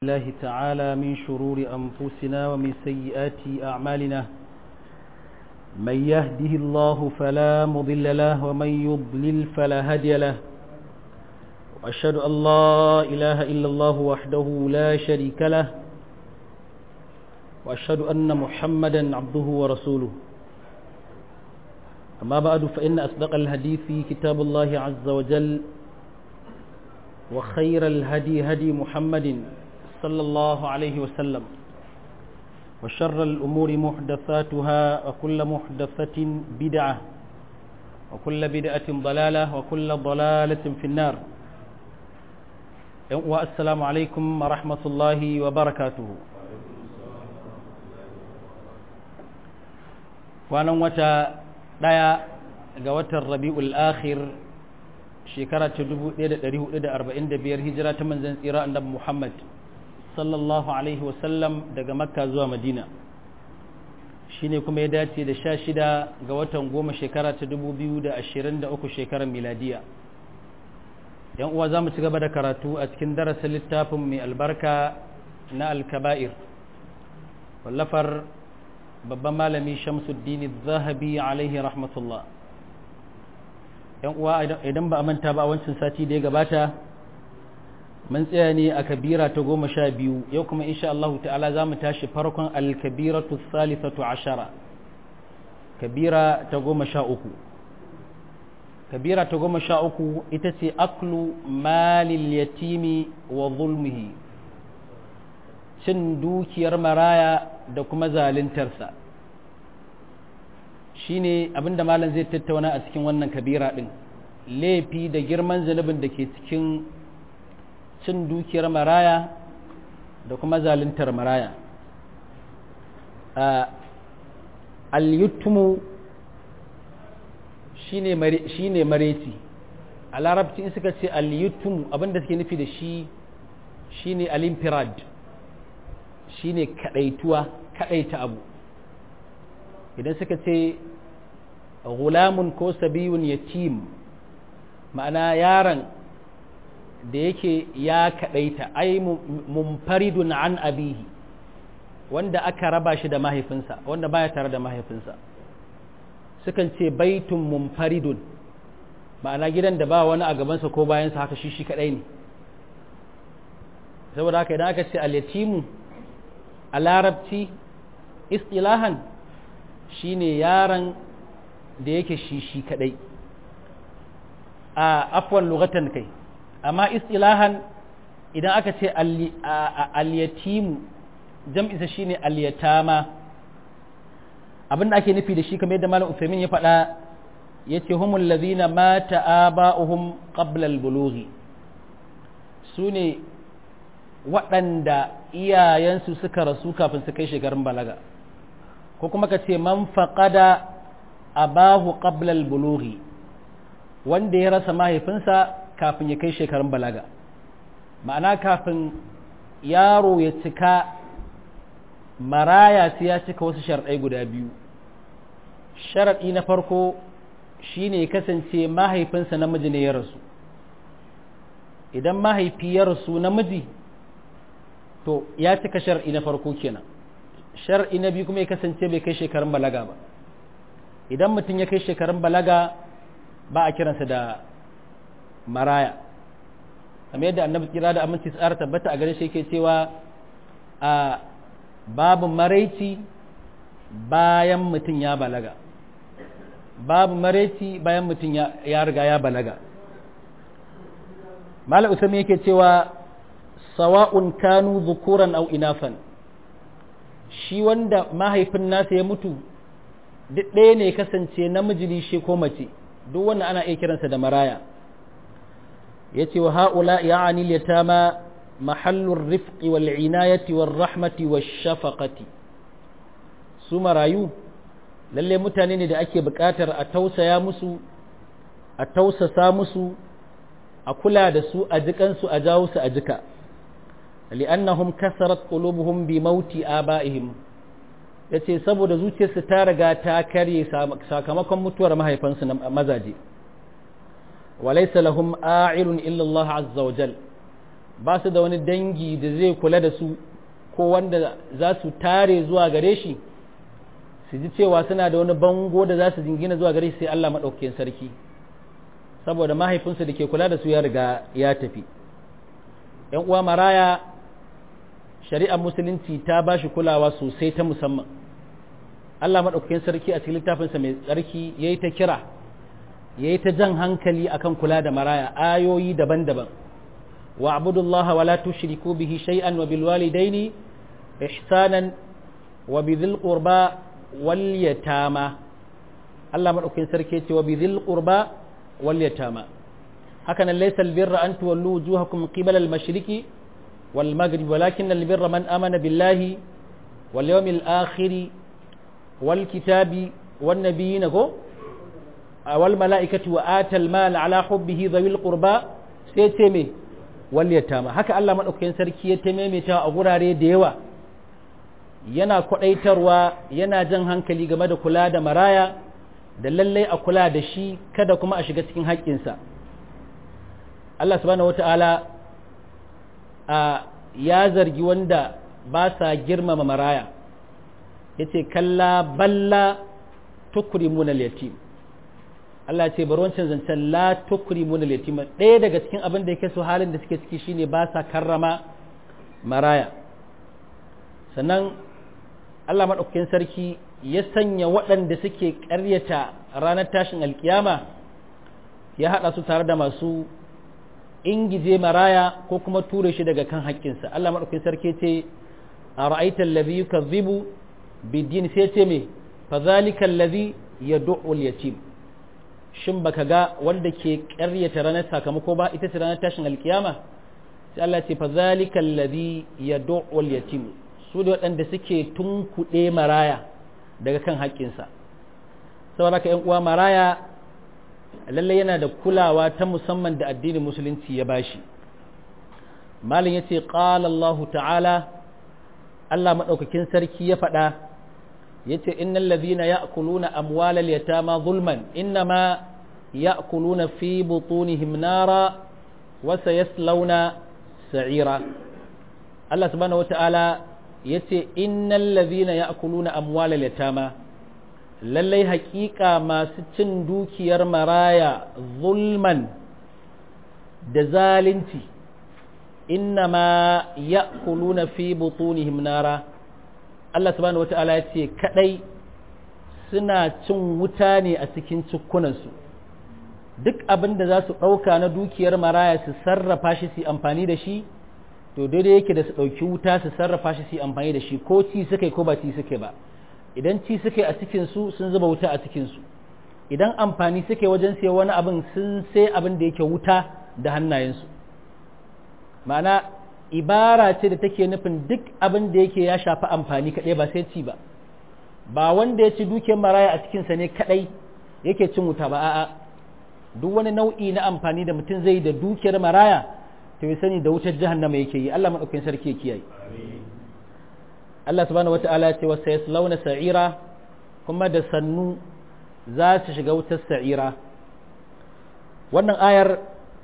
الله تعالى من شرور أنفسنا ومن سيئات أعمالنا من يهده الله فلا مضل له ومن يضلل فلا هادي له وأشهد أن لا إله إلا الله وحده لا شريك له وأشهد أن محمدا عبده ورسوله أما بعد فإن أصدق الحديث كتاب الله عز وجل وخير الهدي هدي محمد صلى الله عليه وسلم وشر الأمور محدثاتها وكل محدثة بدعة وكل بدعة ضلالة وكل ضلالة في النار والسلام عليكم ورحمة الله وبركاته وانا وتا دايا قوات الربيع الآخر shekara ta 1445 hijira ta manzan tsira annabi Muhammad sallallahu alaihi wasallam daga makka zuwa madina shine kuma ya dace da sha shida ga watan goma shekara ta 2023 shekarar miladiya yan uwa za mu ci gaba da karatu a cikin darasin littafin mai albarka na alkaba'ir wallafar babban malami shamsuddin zahabi alaihi rahmatullah yan uwa idan ba a manta ba a wancan sati da ya gabata mun tsaya ne a kabira ta goma sha biyu yau kuma insha Allah ta'ala za mu tashi farkon alkabiratu salisatu ashara kabira ta goma sha uku kabira ta goma sha uku ita ce aklu malil yatimi wa zulmihi cin dukiyar maraya da kuma zalintarsa shine abinda malam zai tattauna a cikin wannan kabira din laifi da girman zanubin da ke cikin cin dukiyar maraya da kuma zaluntar maraya al-yutmu shine mareci a larabci in suka ce al-yutmu abinda suke nufi da shi shine al-infirad shine kadaituwa kadaita abu idan suka ce gulamun ko sabiyun yatim ma'ana yaron da yake ya kaɗaita ai mumfaridun an abihi wanda aka raba shi da mahaifinsa wanda baya tare da mahaifinsa sukan ce baitun mumfaridun ma'ana gidan da ba wani a gabansa ko bayansa haka shi shi kaɗai ne saboda haka idan aka ce al-yatimu a larabci istilahan shine yaron da yake shi shi kadai a afwan lugatan kai amma istilahan idan aka ce al-yatimu jam'isa shine al-yatama abinda ake nufi da shi kamar yadda malam Uthaymeen ya faɗa yace humul ladhina mata aba'uhum qabla al-bulughi sune waɗanda iyayensu suka rasu kafin su kai shekarun balaga ko kuma ka ce man faƙada abahu qablal bulughi wanda ya rasa mahaifinsa kafin ya kai shekarun balaga ma'ana kafin yaro ya cika maraya sai ya cika wasu sharɗai guda biyu sharaɗi na farko shine kasance mahaifinsa namiji ne ya rasu idan mahaifi ya rasu namiji to ya cika shar'i na farko kenan shar'i na biyu kuma ya kasance bai kai shekarun balaga ba idan mutum ya kai shekarun balaga ba a kiransa da maraya kamar yadda annabi kira da aminci tsara tabbata a gare shi yake cewa a babu maraici bayan mutum ya balaga babu maraici bayan mutum ya riga ya balaga malam usami yake cewa sawa'un kanu zukuran au inafan shi wanda mahaifin nasa ya mutu duk ɗaya ne kasance namiji ne shi ko mace duk wannan ana iya kiransa da maraya ya ce wa ha'ula ya ani yatama mahallun rifqi wal inayati wal rahmati wal shafaqati su marayu lalle mutane ne da ake buƙatar a tausaya musu a tausasa musu a kula da su a jikansu a jawo su a jika li'annahum kasarat qulubuhum bi mauti aba'ihim yace saboda zuciyarsu ta riga ta karye sakamakon mutuwar mahaifansu na mazaje walaysa lahum a'ilun illa Allah azza wajal ba su da wani dangi da zai kula da su ko wanda za su tare zuwa gare shi su ji cewa suna da wani bango da za su jingina zuwa gare shi sai Allah maɗaukakin sarki saboda mahaifinsu da ke kula da su ya riga ya tafi ‘yan uwa maraya shari'ar musulunci ta ba shi kulawa sosai ta musamman Allah maɗaukakin sarki a cikin littafinsa mai tsarki ya yi ta kira ya yi ta jan hankali akan kula da maraya ayoyi daban-daban wa abudullah wa la tushriku bihi shay'an wa bil walidaini ihsanan wa bidhil qurba wal yatama Allah maɗaukakin sarki ya ce wa bidhil qurba wal yatama haka nan laysa al birra an tuwallu wujuhakum qibala al mashriqi wal maghrib walakin al birra man amana billahi wal yawmil akhir wal kitabi wan nabiyina ko wal mala'ikati wa atal mal ala hubbihi dhawil qurba sai ce me wal yatama haka Allah madaukakin sarki ya ta a gurare da yawa yana kwadaitarwa yana jan hankali game da kula da maraya da lallai a kula da shi kada kuma a shiga cikin haƙƙinsa Allah subhanahu wata'ala a ya zargi wanda ba sa girmama maraya yace kalla balla tukrimuna al-yatim Allah ce bari wancan zancen la tukrimuna al-yatim ɗaya daga cikin abin da yake so halin da suke ciki shine ba sa karrama maraya sannan Allah madaukakin sarki ya sanya waɗanda suke ƙaryata ranar tashin alkiyama ya haɗa su tare da masu ingije maraya ko kuma ture shi daga kan haƙƙinsa Allah madaukakin sarki ce a ra'aita allazi yukazzibu bidin sai ce me fa zalika allazi yad'u al-yatim shin baka ga wanda ke ƙaryata ranar sakamako ba ita ce ranar tashin alkiyama sai Allah ce fa zalika allazi yad'u al-yatim su da waɗanda suke tunkuɗe maraya daga kan haƙƙinsa saboda ka uwa maraya lallai yana da kulawa ta musamman da addinin musulunci ya bashi malin yace qala Allah ta'ala Allah madaukakin sarki ya faɗa yace innal ladhina ya'kuluna amwalal yatama zulman innama ya'kuluna fi butunihim nara wa sayaslawna sa'ira Allah subhanahu wata'ala yace innal ladhina ya'kuluna amwalal yatama lallai haƙiƙa masu cin dukiyar maraya zulman da zalunci innama ya'kuluna fi butunihim nara Allah subhanahu wata'ala ya ce kadai suna cin wuta ne a cikin cikunansu duk abin da za su ɗauka na dukiyar maraya su sarrafa shi su amfani da shi to daidai yake da su ɗauki wuta su sarrafa shi su amfani da shi ko ci suka ko ba ci suka ba idan ci suka a cikinsu sun zuba wuta a cikinsu idan amfani suke wajen sai wani abin sun sai abin da yake wuta da hannayensu ma'ana ibara ce da take nufin duk abin da yake ya shafi amfani kaɗai ba sai ci ba ba wanda ya ci dukiyar maraya a cikinsa ne kaɗai yake cin wuta ba a'a duk wani nau'i na amfani da mutum zai da dukiyar maraya to ya sani da wutar jahannama yake yi Allah maɗaukakin sarki ya kiyaye Allah subhanahu wata'ala ya ce wa sayaslawna sa'ira kuma da sannu za su shiga wutar sa'ira wannan ayar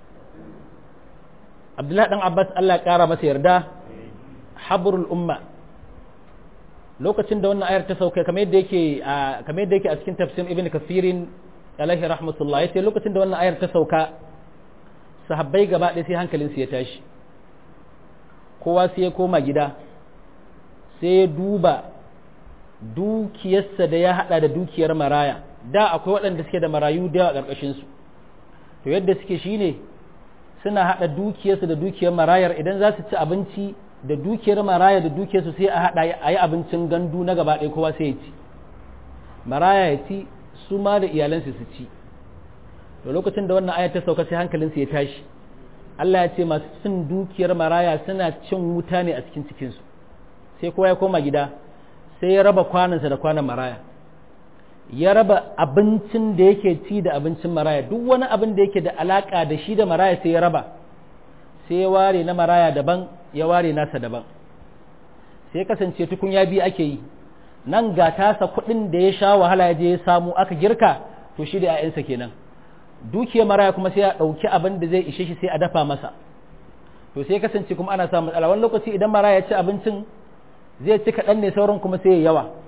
Abdullahi dan Abbas Allah ya kara masa yarda habrul umma lokacin da wannan ayar ta sauka kamar yadda yake kamar yadda yake a cikin tafsir Ibn Kathirin alaihi rahmatullah yace lokacin da wannan ayar ta sauka sahabbai gaba ɗaya sai hankalinsu ya tashi kowa sai ya koma gida sai ya duba dukiyarsa da ya hada da dukiyar maraya da akwai waɗanda suke da marayu da yawa ƙarƙashinsu to yadda suke shine suna hada dukiyarsu da dukiyar marayar idan za su ci abinci da dukiyar maraya da dukiyarsu sai a hada a yi abincin gandu na gaba ɗaya kowa sai ya ci maraya ya ci su ma da iyalansu su ci to lokacin da wannan ayat ta sauka sai hankalinsu ya tashi Allah ya ce masu cin dukiyar maraya suna cin wuta ne a cikin cikinsu sai kowa ya koma gida sai ya raba kwanansa da kwanan maraya ya raba abincin da yake ci da abincin maraya duk wani abin da yake da alaka da shi da maraya sai ya raba sai ya ware na maraya daban ya ware nasa daban sai kasance tukun ya biyu ake yi nan ga tasa kuɗin da ya sha wahala ya je ya samu aka girka to shi da 'ya'yansa kenan dukiyar maraya kuma sai ya ɗauki abin da zai ishe shi sai a dafa masa to sai kasance kuma ana samun matsala wani lokaci idan mara ya ci abincin zai ci kaɗan ne sauran kuma sai ya yawa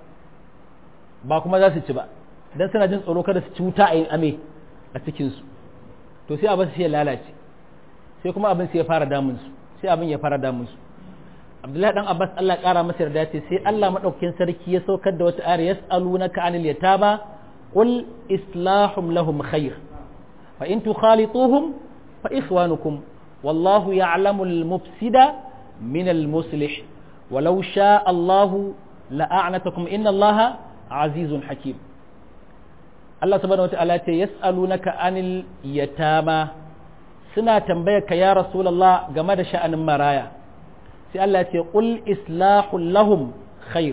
ba kuma za su ci ba don suna jin tsoro kada su ci wuta a yin ame a cikinsu to sai abin sai ya lalace sai kuma abin sai ya fara damunsu sai abin ya fara damunsu abdullahi dan abbas allah kara masa yarda ce sai allah maɗaukakin sarki ya saukar da wata ayar yas'alunaka anil yatama qul islahum lahum khair fa in tukhalituhum fa ikhwanukum wallahu ya'lamu al-mufsida min al-muslih walau sha allahu la'anatakum inna allaha azizun hakim Allah subhanahu wata'ala ce yas'alunaka anil yatama suna tambayar ka ya rasulullah game da sha'anin maraya sai Allah ce qul islahul lahum khair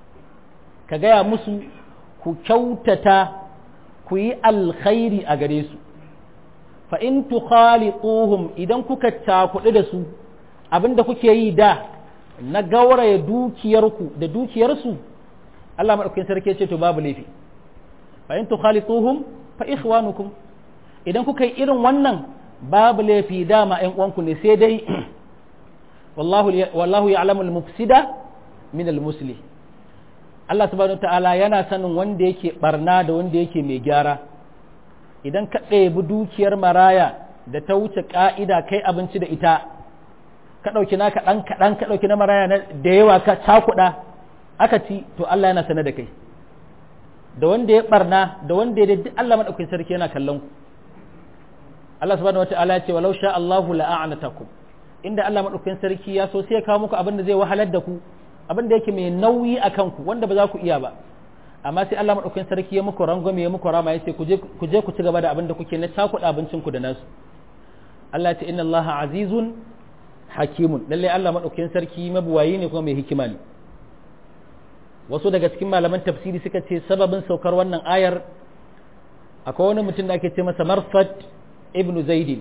ka gaya musu ku kyautata ku yi alkhairi a gare su fa in tukhalituhum idan kuka cakuɗu da su abinda kuke yi da na gauraya dukiyarku da dukiyarsu Allah madaukakin sarki ce to babu laifi fa in tukhalituhum fa ikhwanukum idan kuka yi irin wannan babu laifi dama ƴan uwanku ne sai dai wallahu wallahu ya'lamu al-mufsida min al-muslih Allah subhanahu ta'ala yana sanin wanda yake barna da wanda yake mai gyara idan ka ɗebi dukiyar maraya da ta wuce ka'ida kai abinci da ita ka ɗauki naka ɗan kaɗan ka ɗauki na maraya da yawa ka cakuɗa aka ci to Allah yana sanar da kai da wanda ya barna da wanda ya duk Allah madaukakin sarki yana kallon ku Allah subhanahu wataala ya ce walau sha Allahu la'anatakum inda Allah madaukakin sarki ya so sai ya kawo muku abin da zai wahalar da ku abin da yake mai nauyi a kanku wanda ba za ku iya ba amma sai Allah madaukakin sarki ya muku rangwame ya muku rama ya ce ku je ku ci gaba da abin da kuke na cakuɗa abincin ku da nasu Allah ya ce inna Allah azizun hakimun lalle Allah madaukakin sarki mabuwayi ne kuma mai hikima ne wasu daga cikin malaman tafsiri suka ce sababin saukar wannan ayar akwai wani mutum da ake ce masa marsad ibnu zaidin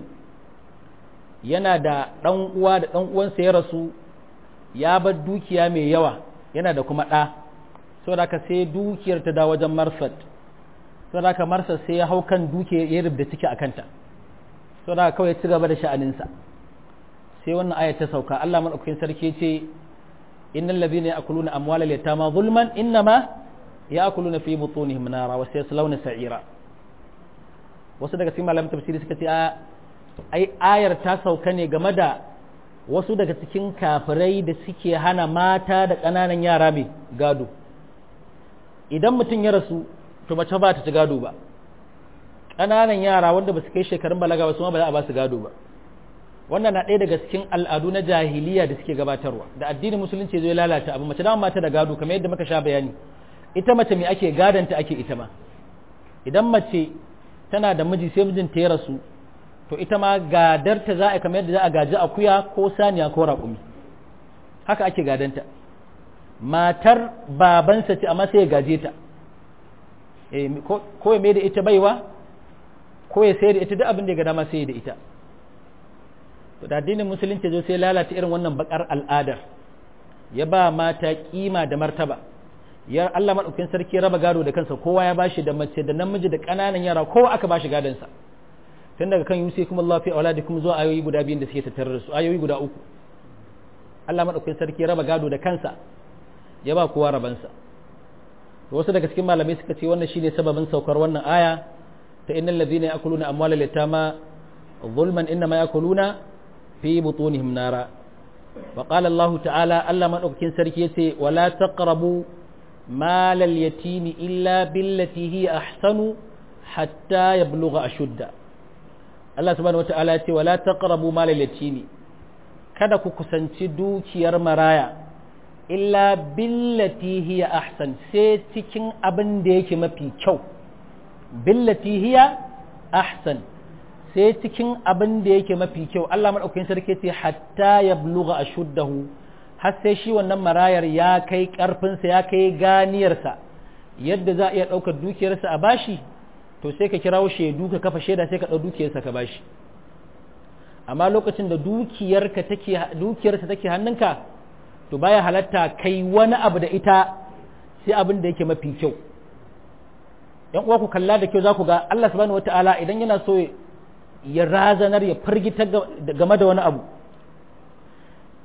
yana da ɗan uwa da ɗan uwansa ya rasu ya bar dukiya mai yawa yana da kuma ɗa saboda haka sai dukiyar ta da wajen marsad saboda haka marsad sai ya hau kan dukiyar ya rubda ciki a kanta saboda haka kawai ya ci gaba da sha'aninsa sai wannan ayar ta sauka Allah madaukakin sarki ce innal ladhina ya'kuluna amwalal yatama zulman innama ya'kuluna fi butunihim nara wa sayaslawna sa'ira wasu daga cikin malaman tafsiri suka ce a ai ayar ta sauka ne game da wasu daga cikin kafirai da suke hana mata da ƙananan yara mai gado idan mutum ya rasu to mace ba ta ci gado ba ƙananan yara wanda ba su kai shekarun balaga ba su ma ba za a ba su gado ba wannan na ɗaya daga cikin al'adu na jahiliya da suke gabatarwa da addinin musulunci zai lalata abu mace dama mata da gado kamar yadda muka sha bayani ita mace mai ake gadanta ake ita ma idan mace tana da miji sai mijinta ya rasu to ita ma gadarta za a kamar yadda za a gaji akuya ko saniya ko raƙumi haka ake gadanta matar babansa ce amma sai ya gaje ta ko ya mai da ita baiwa ko ya sayar da ita duk abin da ya ga dama sai da ita to da addinin musulunci zo sai lalata irin wannan bakar al'adar ya ba mata kima da martaba ya Allah madaukakin sarki ya raba gado da kansa kowa ya bashi da mace da namiji da ƙananan yara kowa aka bashi gadon sa tun daga kan yusi kuma Allah fi auladikum zuwa ayoyi guda biyun da suke tattare da su ayoyi guda uku Allah madaukakin sarki ya raba gado da kansa ya ba kowa rabansa to wasu daga cikin malamai suka ce wannan shine sababin saukar wannan aya ta innal ladhina ya'kuluna amwalal yatama zulman innama ya'kuluna fi butunihim nara wa qala Allah ta'ala Allah madaukakin sarki yace wala taqrabu malal yatimi illa billati hi ahsanu hatta yablugha ashudda Allah subhanahu wata'ala ya ce wala taqrabu malal yatimi kada ku kusanci dukiyar maraya illa billati hiya ahsan sai cikin abin da yake mafi kyau billati hiya ahsan sai cikin abin da yake mafi kyau Allah madaukakin sarki ce hatta yablugha ashuddahu har sai shi wannan marayar ya kai karfinsa ya kai ganiyarsa yadda za a iya ɗaukar dukiyarsa a bashi to sai ka kirawo shaidu ka kafa shaida sai ka ɗau dukiyarsa ka bashi amma lokacin da dukiyarka take dukiyarsa take hannunka to baya halatta kai wani abu da ita sai abin da yake mafi kyau yan uwa ku kalla da kyau za ku ga Allah subhanahu wataala idan yana so ya razanar ya firgita game da wani abu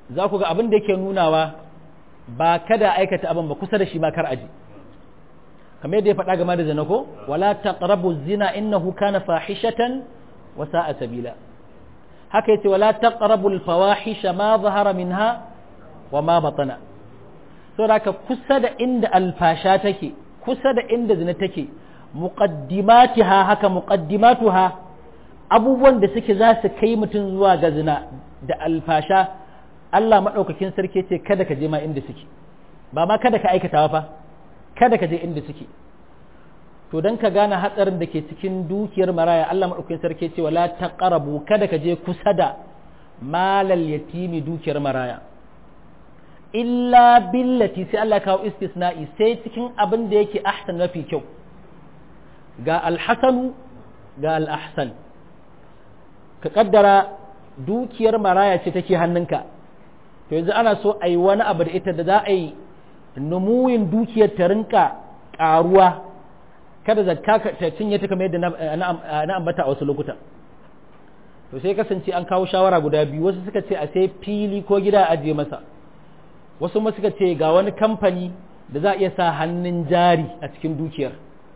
za ku ga abin da yake nunawa ba kada aikata abin ba kusa da shi ba kar aji kamar yadda ya faɗa game da zina ko wala taqrabu zina innahu kana fahishatan wa sa'a sabila haka yace wala taqrabu al fawahisha ma zahara minha wa ma batana saboda haka kusa da inda alfasha take kusa da inda zina take muqaddimatiha haka muqaddimatuha abubuwan da suke za su kai mutum zuwa ga zina da alfasha Allah maɗaukakin sarki ce kada ka je ma inda suke ba ma kada ka aikata fa kada ka je inda suke to dan ka gane hatsarin da ke cikin dukiyar maraya Allah maɗaukakin sarki ce wala taqrabu kada ka je kusa da malal yatimi dukiyar maraya illa billati sai Allah kawo istisna'i sai cikin abin da yake ahsan mafi kyau ga alhasanu ga al'ahsan ka kaddara dukiyar maraya ce take hannunka to yanzu ana so a yi wani abu da ita da za a yi numuyin dukiyar ta rinka karuwa kada zakka ta cinye ta kamar yadda na ambata a wasu lokuta to sai kasance an kawo shawara guda biyu wasu suka ce a sai fili ko gida a ajiye masa wasu ma suka ce ga wani kamfani da za a iya sa hannun jari a cikin dukiyar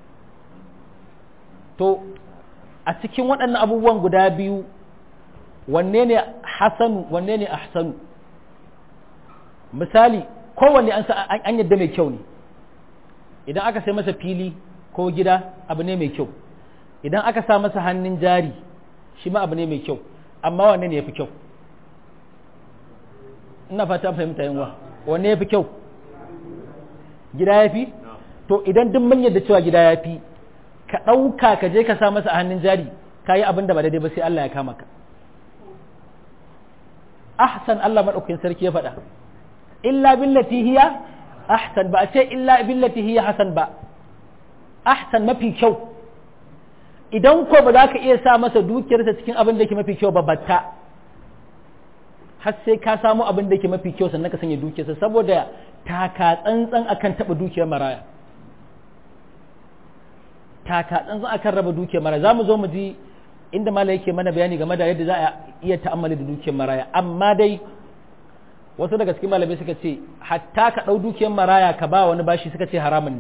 to a cikin waɗannan abubuwan guda biyu wanne ne hasanu wanne ne ahsanu misali kowanne an an yadda mai kyau ne idan aka sai masa fili ko gida abu ne mai kyau idan aka sa masa hannun jari shi ma abu ne mai kyau amma wanne ne ya fi kyau ina fata fahimta yanwa wanne ya fi kyau gida ya fi to idan duk mun yadda cewa gida ya fi ka ɗauka ka je ka sa masa a hannun jari ka yi abin da ba daidai ba sai Allah ya kama ka ahsan Allah maɗaukakin sarki ya faɗa illa billati hiya ahsan ba a ce illa billati hiya hasan ba ahsan mafi kyau idan ko ba za ka iya sa masa dukiyarsa cikin abin da ke mafi kyau ba batta har sai ka samu abin da ke mafi kyau sannan ka sanya dukiyarsa saboda taka tsantsan akan taɓa dukiyar maraya taka tsantsan akan raba dukiyar maraya za mu zo mu ji inda mala yake mana bayani game da yadda za a iya ta'ammali da dukiyar maraya amma dai wasu daga cikin malamai suka ce hatta ka ɗau dukiyar maraya ka ba wani bashi suka ce haramun ne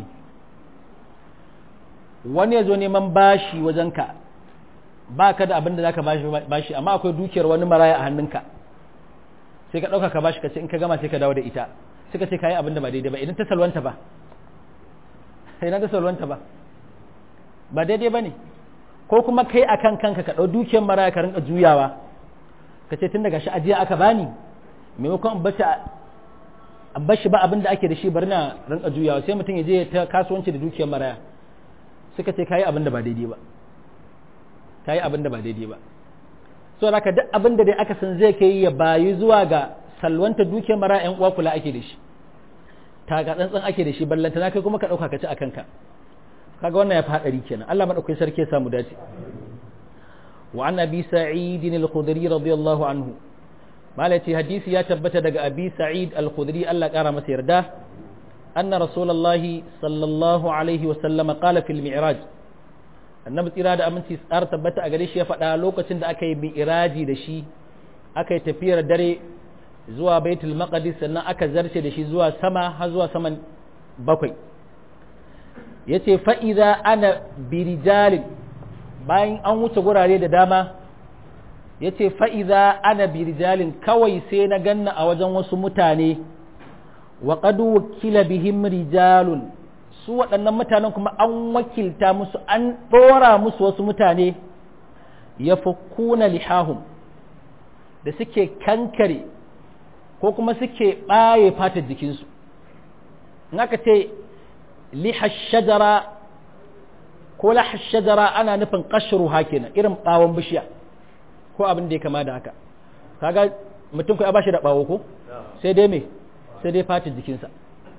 wani ya zo neman bashi wajenka ba ka da abin da za ka bashi amma akwai dukiyar wani maraya a hannunka sai ka ɗauka ka bashi ka ce in ka gama sai ka dawo da ita suka ce ka yi abin da ba daidai ba idan ta salwanta ba idan ta salwanta ba ba daidai ba ne ko kuma kai a kan kanka ka ɗau dukiyar maraya ka rinka juyawa ka ce tun daga shi ajiya aka bani maimakon an bashi ba abin da ake da shi bari na rinka juyawa sai mutum ya je ta kasuwanci da dukiyar maraya suka ce kayi abin da ba daidai ba kayi abin da ba daidai ba so haka duk abin da dai aka san zai kai ya bayi zuwa ga salwanta dukiyar maraya yan uwa kula ake da shi taka tsantsan ake da shi ballanta na kai kuma ka ɗauka ka ci a kanka kaga wannan ya fi hadari kenan Allah madaukakin sarki ya samu dace wa an abi sa'id al-khudri radiyallahu anhu malati hadisi ya tabbata daga abi sa'id al-khudri Allah kara masa yarda anna rasulullah sallallahu alaihi wa sallama qala fil mi'raj annabi tsira da aminci tsar tabbata a gare shi ya faɗa lokacin da aka yi mi'raji da shi aka yi tafiyar dare zuwa baitul maqdis sannan aka zarce da shi zuwa sama har zuwa saman bakwai ya ce fa'iza ana birijalin bayan an wuce gurare da dama ya ce fa'iza ana birijalin kawai sai na ganna a wajen wasu mutane wa ƙadu wakila bihim rijalun su waɗannan mutanen kuma an wakilta musu an ɗora musu wasu mutane ya kuna lihahum da suke kankare ko kuma suke ɓaye fatar jikinsu in aka ce liha shajara ko laha shajara ana nufin kashru kenan irin bawon bishiya ko abin da ya kama da haka kaga mutum ko ya bashi da bawo ko sai dai me sai dai fatin jikinsa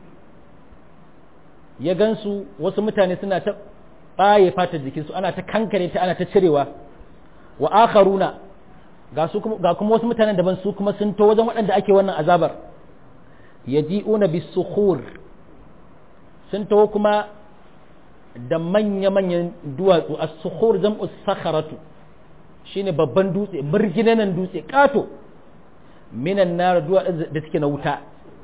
ya gansu wasu mutane suna ta baye fatar jikinsu ana ta kankare ta ana ta cirewa wa akharuna ga su ga kuma wasu mutanen daban su kuma sun to wajen waɗanda ake wannan azabar yaji'una bisukhur sun taho kuma da manya-manyan duwatsu a suhur jam'u sakharatu shine babban dutse birginanan dutse kato minan nar duwatsun da suke na wuta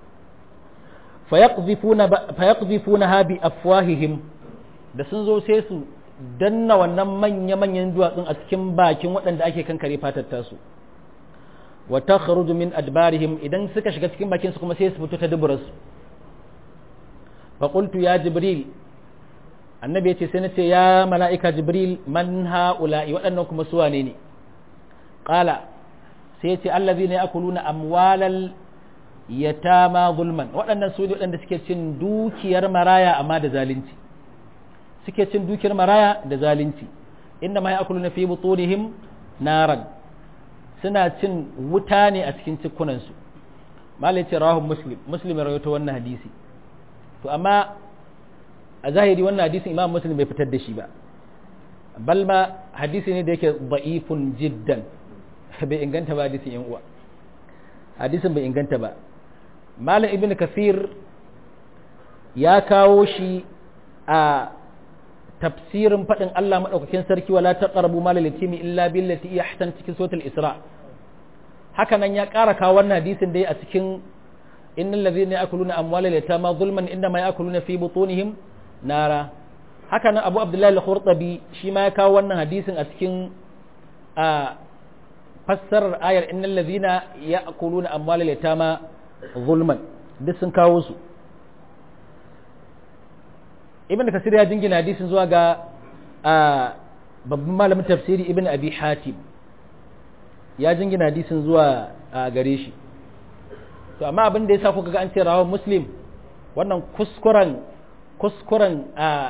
fayaqdhifuna ha bi afwahihim da sun zo sai su danna wannan manya-manyan duwatsun a cikin bakin waɗanda ake kankare fatar tasu wa takhruju min adbarihim idan suka shiga cikin bakin su kuma sai su fito ta duburarsu fa qultu ya jibril annabi ya ce sai na ce ya mala'ika jibril man ha'ula'i waɗannan kuma su wane ne qala sai ya ce allazi ne akuluna amwalal yatama zulman waɗannan su ne waɗanda suke cin dukiyar maraya amma da zalunci suke cin dukiyar maraya da zalunci inda ma ya'kuluna fi butunihim naran suna cin wuta ne a cikin cikunansu malai ce rahun muslim muslim ya rawaito wannan hadisi to amma a zahiri wannan hadisin imam muslim bai fitar da shi ba bal ma hadisi ne da yake da'ifun jiddan bai inganta ba hadisin yan uwa hadisin bai inganta ba malam ibn kafir ya kawo shi a tafsirin faɗin Allah maɗaukakin sarki wala taqrabu malal yatimi illa billati iya ahsan cikin suratul isra haka nan ya ƙara kawo wannan hadisin dai a cikin innal ladhina ya'kuluna amwalal yatama zulman inma ya'kuluna fi butunihim nara haka nan Abu Abdullahi al-Khurtabi shi ma ya kawo wannan hadisin a cikin a fassarar ayar innal ladhina ya'kuluna amwalal yatama zulman duk sun kawo su ibn kasir ya jingina hadisin zuwa ga babban malamin tafsiri ibn abi hatim ya jingina hadisin zuwa gare shi to amma abin da ya sa kuka ga an ce rawar muslim wannan kuskuren kuskuren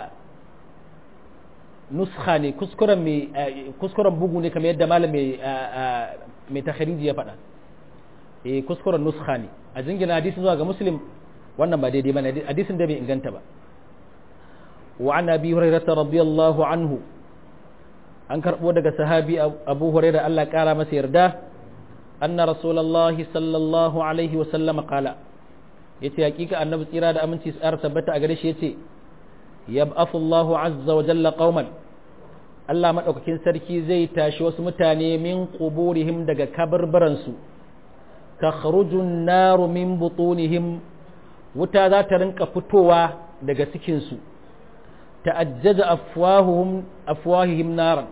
nuskha ne kuskuren mai kuskuren bugu ne kamar yadda malam mai mai takhriji ya faɗa eh kuskuren nuskha ne a jingina hadisin zuwa ga muslim wannan ba daidai bane hadisin da bai inganta ba وعن أبي هريرة رضي الله عنه أن كربو دغ صحابي أبو هريرة الله قال ما سيردا أن رسول الله صلى الله عليه وسلم قال yace hakika annabi tsira da aminci tsara tabbata a gare shi yace yab'athu Allahu azza wa jalla qauman Allah madaukakin sarki zai tashi wasu mutane min quburihim daga kabarbaran su takhruju an-naru min butunihim wuta za ta rinka fitowa daga cikin su ta'ajjaja afwahuhum afwahihim naran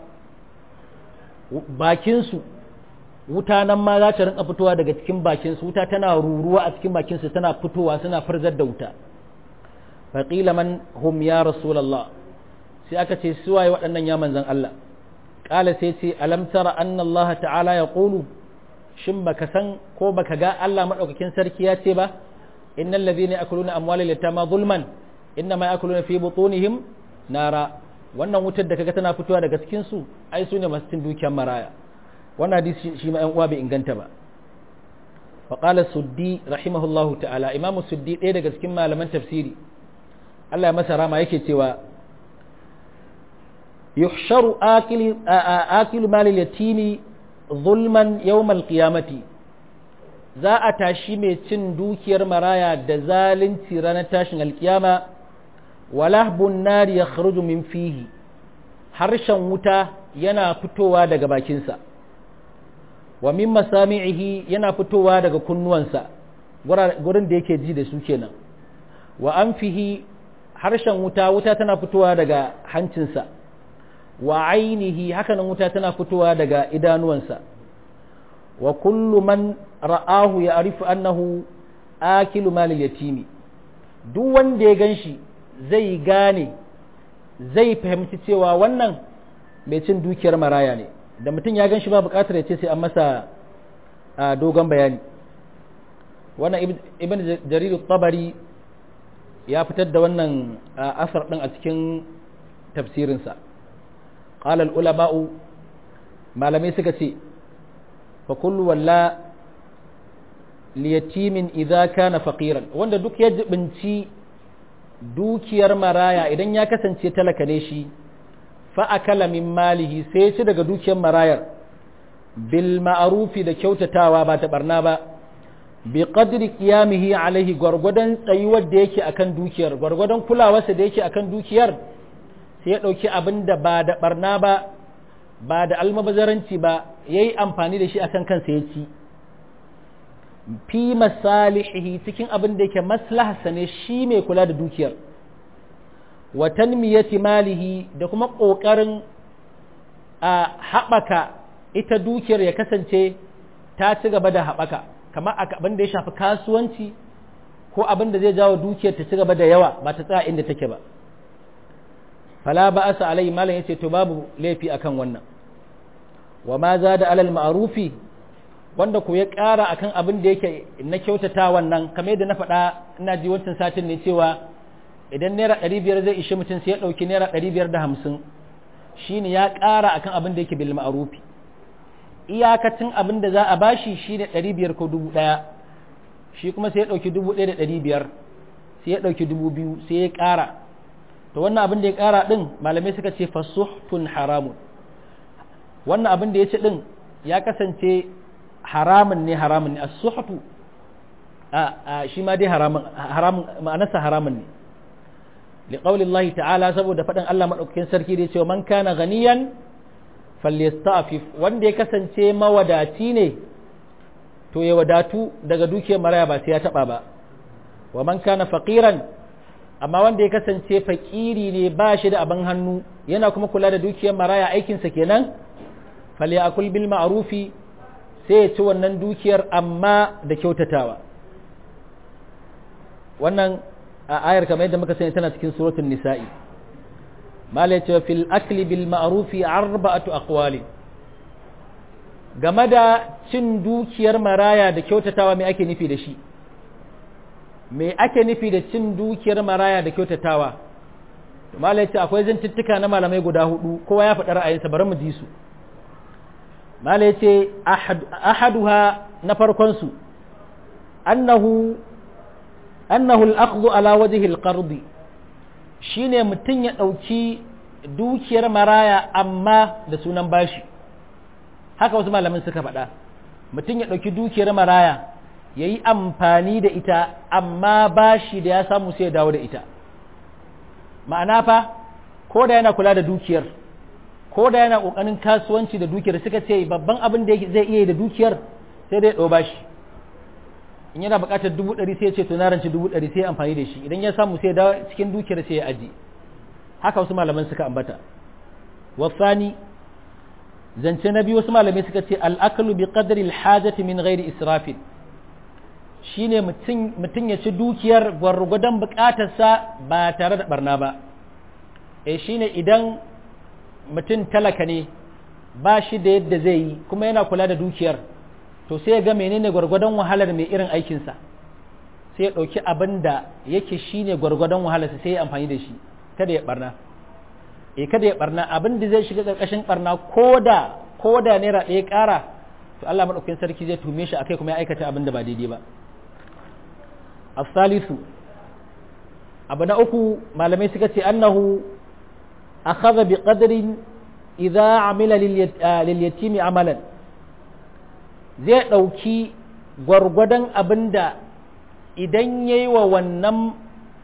bakinsu wuta nan ma za ta rinka fitowa daga cikin bakinsu wuta tana ruruwa a cikin bakinsu tana fitowa suna farzar da wuta faqila man hum ya rasulullah sai aka ce suwaye waɗannan ya manzan Allah qala sai ce alam tara anna Allah ta'ala yaqulu shin baka san ko baka ga Allah madaukakin sarki ya ce ba innal ladhina yakuluna amwalal yatama zulman innama yakuluna fi butunihim nara wannan wutar da kaga tana fitowa daga cikin su ai su ne masu cin dukiyar maraya wannan hadisi shi ma yan uwa bai inganta ba fa qala suddi rahimahullahu ta'ala imam suddi ɗaya daga cikin malaman tafsiri Allah ya masa rama yake cewa yuhsharu akili akilu malil yatimi zulman yawmal qiyamati za a tashi mai cin dukiyar maraya da zalunci ranar tashin alkiyama walahbun nari ya kharuju min fihi harshen wuta yana fitowa daga bakinsa wa min masami'ihi yana fitowa daga kunnuwansa gurin da yake ji da su kenan wa anfihi harshen wuta wuta tana fitowa daga hancinsa wa ainihi hakanan wuta tana fitowa daga idanuwansa wa kullu man ra'ahu ya arifu annahu akilu malil yatimi duk wanda ya ganshi zai gane zai fahimci cewa wannan mai cin dukiyar maraya ne da mutum ya ganshi ba bukatar ya ce sai an masa dogon bayani wannan ibn jarir tabari ya fitar da wannan asar din a cikin tafsirinsa qala ulama'u malamai suka ce fa kullu walla liyatimin idza kana faqiran wanda duk ya jibinci dukiyar maraya idan ya kasance talaka ne shi fa akala min malihi sai ci daga dukiyar marayar bil ma'rufi da kyautatawa ba ta barna ba bi qadri qiyamihi alaihi gwargwadon tsayuwar da yake akan dukiyar gwargwadon kulawarsa da yake akan dukiyar sai ya dauki abin da ba da barna ba ba da almabazaranci ba yayi amfani da shi akan kansa ya ci fi masalihihi cikin abin da yake maslaharsa ne shi mai kula da dukiyar wa tanmiyati malihi da kuma ƙoƙarin a haɓaka ita dukiyar ya kasance ta ci gaba da haɓaka kamar abin da ya shafi kasuwanci ko abin da zai jawo dukiyar ta ci gaba da yawa ba ta tsaya inda take ba fala ba asa alai malam yace to babu laifi akan wannan wa ma za da alal ma'rufi wanda ku ya ƙara akan abin da yake na kyautata wannan kamar yadda na faɗa ina ji wancan satin ne cewa idan naira ɗari biyar zai ishe mutum sai ya ɗauki naira ɗari biyar da hamsin shine ya ƙara akan abin da yake bil ma'rufi iyakacin abin da za a bashi shine ɗari biyar ko dubu ɗaya shi kuma sai ya ɗauki dubu ɗaya da ɗari biyar sai ya ɗauki dubu biyu sai ya ƙara to wannan abin da ya ƙara ɗin malamai suka ce fasuhtun haramun wannan abin da ya ce ɗin ya kasance haramun ne haramun ne a suhtu a shi ma dai haramun ma'anarsa haramun ne liƙaunin Allah ta'ala saboda faɗin Allah maɗaukakin sarki da ya ce wa man kana ganiyan falyastafif wanda ya kasance mawadaci ne to ya wadatu daga dukiyar maraya ba sai ya taɓa ba wa man kana faqiran amma wanda ya kasance fakiri ne ba shi da abin hannu yana kuma kula da dukiyar maraya aikinsa kenan falyakul bil ma'rufi sai ya ci wannan dukiyar amma da kyautatawa wannan a ayar kamar yadda muka sani tana cikin suratul nisa'i mala ya ce fil akli bil ma'rufi arba'atu aqwali game da cin dukiyar maraya da kyautatawa me ake nufi da shi me ake nufi da cin dukiyar maraya da kyautatawa malai ce akwai zantuttuka na malamai guda hudu kowa ya faɗi ra'ayinsa bari mu ji su malai ce ahaduha na farkon su annahu annahu al-akhdhu ala wajhi al-qard shine mutun ya dauki dukiyar maraya amma da sunan bashi haka wasu malamin suka faɗa mutum ya ɗauki dukiyar maraya ya yi amfani da ita amma bashi da ya samu sai ya dawo da ita ma'ana fa ko da yana kula da dukiyar ko da yana ƙoƙarin kasuwanci da dukiyar suka ce babban abin da zai iya da dukiyar sai dai ɗau bashi in yana buƙatar dubu ɗari sai ya ce to na ranci dubu ɗari sai ya amfani da shi idan ya samu sai ya dawo cikin dukiyar sai ya aji haka wasu malaman suka ambata wasani zance na biyu wasu malamai suka ce al'akalu bi qadri alhajati min ghairi israfin shine mutum ya ci dukiyar gwargwadon bukatarsa ba tare da barna ba e shine idan mutum talaka ne ba shi da yadda zai yi kuma yana kula da dukiyar to sai ya ga menene gwargwadon wahalar mai irin aikinsa sai ya ɗauki abin da yake shine gwargwadon wahalarsa sai ya amfani da shi kada ya barna e kada ya barna abin da zai shiga ƙarƙashin barna ko da ko da naira ɗaya ƙara to Allah maɗaukakin sarki zai tume shi akai kuma ya aikata abin da ba daidai ba asalisu abu na uku malamai suka ce annahu akhadha bi qadrin idza amila lil yatimi amalan zai ɗauki gwargwadon abin da idan yayi wa wannan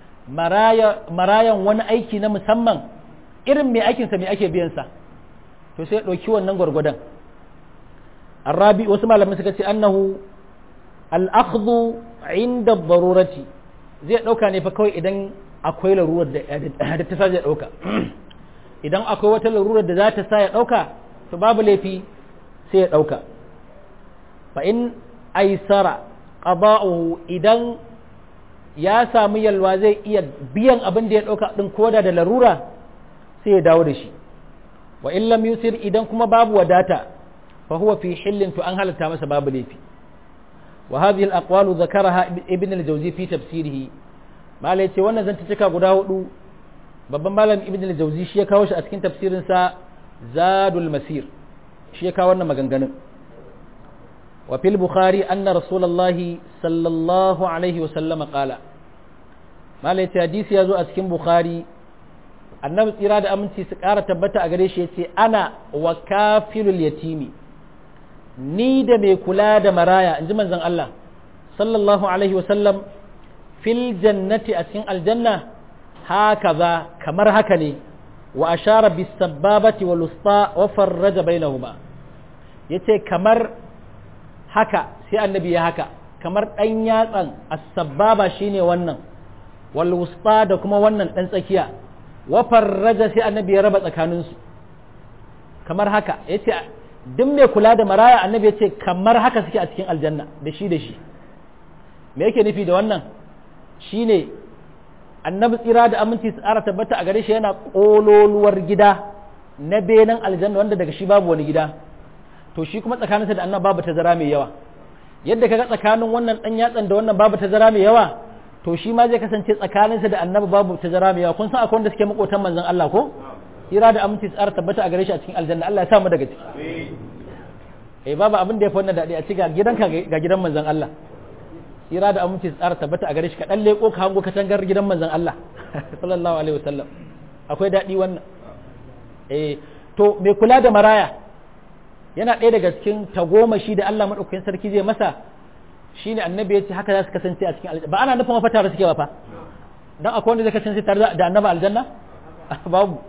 marayan wani aiki na musamman irin mai aikinsa mai ake biyansa to sai ɗauki wannan gwargwadon arabi wasu malamai suka ce annahu al'akhdhu inda barurati zai ɗauka ne fa kawai idan akwai larurar da ta sa zai ɗauka idan akwai wata larurar da za ta sa ya ɗauka to babu laifi sai ya ɗauka fa in aisara qada'uhu idan ya samu yalwa zai iya biyan abin da ya ɗauka ɗin koda da larura sai ya dawo da shi wa in lam yusir idan kuma babu wadata fa huwa fi hillin to an halatta masa babu laifi wa hadhihi al-aqwalu dhakaraha ibn al-jawzi fi tafsirihi malai ce wannan zanta cika guda hudu babban malam ibn al-jawzi shi ya kawo shi a cikin tafsirin sa zadul masir shi ya kawo wannan maganganun wa fil bukhari anna rasulullahi sallallahu alaihi wa sallama qala malai ce hadisi ya zo a cikin bukhari annabi tsira da aminci su ƙara tabbata a gare shi ya ce ana wa kafilul yatimi ni da mai kula da maraya in ji manzon Allah sallallahu alaihi wasallam fil jannati a cikin aljanna haka za kamar haka ne wa ashara bis sababati wal usta wa farraja bainahuma yace kamar haka sai annabi ya haka kamar ɗan yatsan as-sababa shine wannan wal wusta da kuma wannan ɗan tsakiya wa farraja sai annabi ya raba tsakaninsu kamar haka yace duk mai kula da maraya annabi yace kamar haka suke a cikin aljanna da shi da shi me yake nufi da wannan shine annabi tsira da aminci su tsara tabbata a gare shi yana kololuwar gida na benan aljanna wanda daga shi babu wani gida to shi kuma tsakaninsa da annabi babu tazara mai yawa yadda kaga tsakanin wannan dan yatsan da wannan babu tazara mai yawa to shi ma zai kasance tsakaninsa da annabi babu tazara mai yawa kun san akwai wanda suke makotan manzon Allah ko tsira da aminci tsara tabbata a gare shi a cikin aljanna Allah ya sa mu daga ciki eh babu abin da ya fi wannan daɗi a ci ga gidanka ga gidan manzon Allah tsira da aminci tsara tabbata a gare shi ka dan leko ka hango katangar gidan manzon Allah sallallahu alaihi wasallam akwai daɗi wannan eh to mai kula da maraya yana ɗaya daga cikin tagomashi da Allah madaukakin sarki zai masa shine annabi ya ce haka za su kasance a cikin aljanna ba ana nufin mafata da suke ba fa dan akwai wanda zai kasance tare da annabi aljanna babu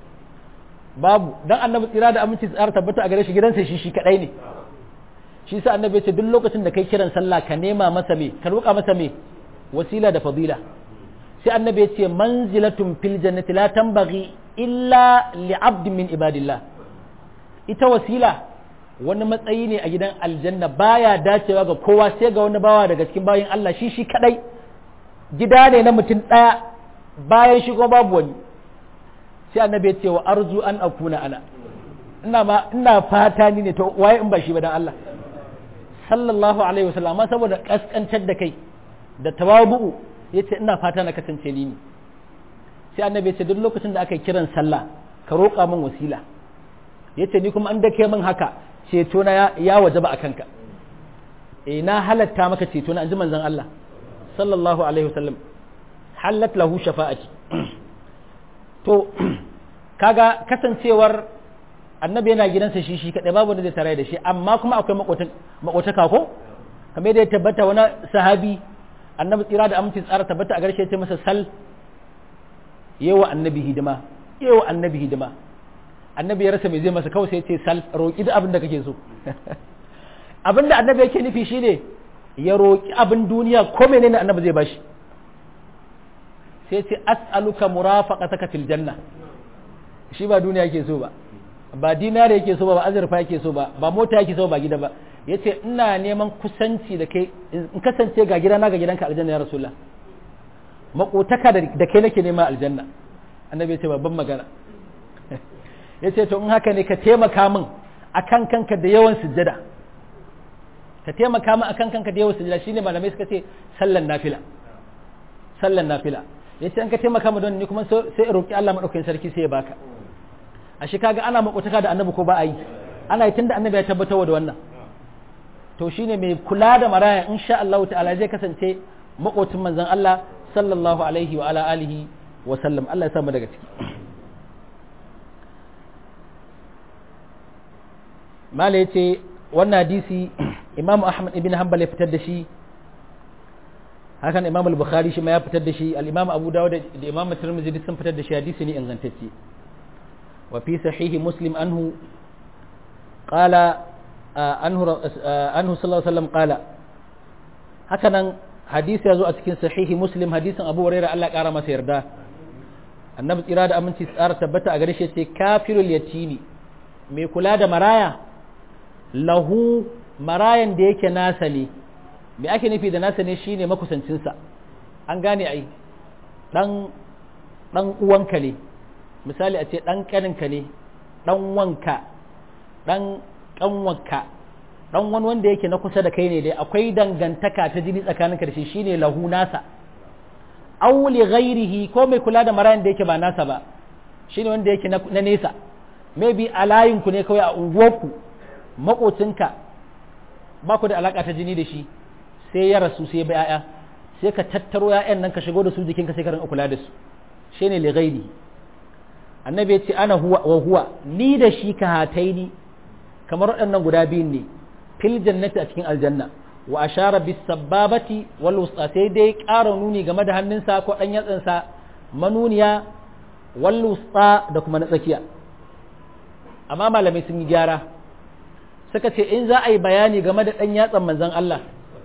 babu dan annabi tsira da aminci tsara tabbata a gare shi gidansa shi shi kadai ne shi sa annabi ya ce duk lokacin da kai kiran sallah ka nema masa me ka roƙa masa me wasila da fadila sai annabi ya ce manzilatun fil jannati la tanbaghi illa li abd min ibadillah ita wasila wani matsayi ne a gidan aljanna baya dacewa ga kowa sai ga wani bawa daga cikin bayin Allah shi shi kadai gida ne na mutum daya bayan shi kuma babu wani sai annabi ya ce wa arzu an akuna ana ina ma ina fata ni ne to waye in ba shi ba dan Allah sallallahu alaihi wasallam amma saboda kaskantar da kai da tawabu'u yace ina fata na kasance ni ne sai annabi ya ce duk lokacin da aka kiran sallah ka roƙa min wasila yace ni kuma an dake min haka ceto na ya wajaba a kanka eh na halatta maka ceto na anji manzon Allah sallallahu alaihi wasallam halat lahu shafa'ati to kaga kasancewar annabi yana gidansa shi shi kadai babu wanda zai tare da shi amma kuma akwai makotaka ko kamar yadda ya tabbata wani sahabi annabi tsira da aminci tsara tabbata a garshe ce masa sal yewa annabi hidima yewa annabi hidima annabi ya rasa mai zai masa kawai sai ce sal roki da abin da kake so abin da annabi yake nufi shine ya roki abin duniya ko menene annabi zai bashi sai ce as'aluka murafaqataka fil janna shi ba duniya yake so ba ba dinare yake so ba ba azurfa yake so ba ba mota yake so ba gida ba yace ina neman kusanci da kai in kasance ga gidana ga gidanka aljanna ya rasulullah makotaka da kai nake nema aljanna annabi yace babban magana yace to in haka ne ka taimaka min akan kanka da yawan sujjada ka taimaka min akan kanka da yawan sujjada shine malamai suka ce sallan nafila sallan nafila yace an ka taimaka min don ni kuma sai roki Allah madaukakin sarki sai ya baka a shi kaga ana makotaka da annabi ko ba a yi ana yi tunda annabi ya tabbatar da wannan to shine mai kula da maraya insha Allah ta'ala zai kasance makotin manzon Allah sallallahu alaihi wa ala alihi wa sallam Allah ya sa mu daga ciki mala yace wannan hadisi Imam Ahmad ibn Hanbal ya fitar da shi hakan Imam al-Bukhari shi ma ya fitar da shi al-Imam Abu Dawud da Imam Tirmidhi sun fitar da shi hadisi ne ingantacce وفي صحيح مسلم أنه قال أنه أنه صلى الله عليه وسلم قال هكذا حديث يزو أتكين صحيح مسلم حديث أبو هريرة الله قال ما سيردا النبي إرادة أمن تسار تبتا أغريش كافر اليتيم mai kula da maraya lahu marayan da yake nasa ne me ake nufi da nasa ne shine makusancinsa an gane ai dan dan uwanka ne misali a ce ɗan ƙaninka ne ɗan wanka ɗan ƙanwanka ɗan wani wanda yake na kusa da kai ne dai akwai dangantaka ta jini tsakaninka da shi shine lahu nasa aw li ghairihi ko mai kula da marayan da yake ba nasa ba shine wanda yake na nesa maybe a layinku ne kawai a unguwarku makocinka ba ku da alaka ta jini da shi sai ya rasu sai ya bi 'ya'ya sai ka tattaro 'ya'yan nan ka shigo da su jikinka sai ka rinka kula da su shine li ghairihi annabi ya ce ana huwa wa huwa ni da shi ka hataini kamar waɗannan guda biyun ne fil jannati a cikin aljanna wa ashara bis sababati wal wusta sai dai ƙara nuni game da hannunsa ko ɗan yatsansa manuniya wal wusta da kuma na tsakiya amma malamai sun yi gyara suka ce in za a yi bayani game da ɗan yatsan manzon Allah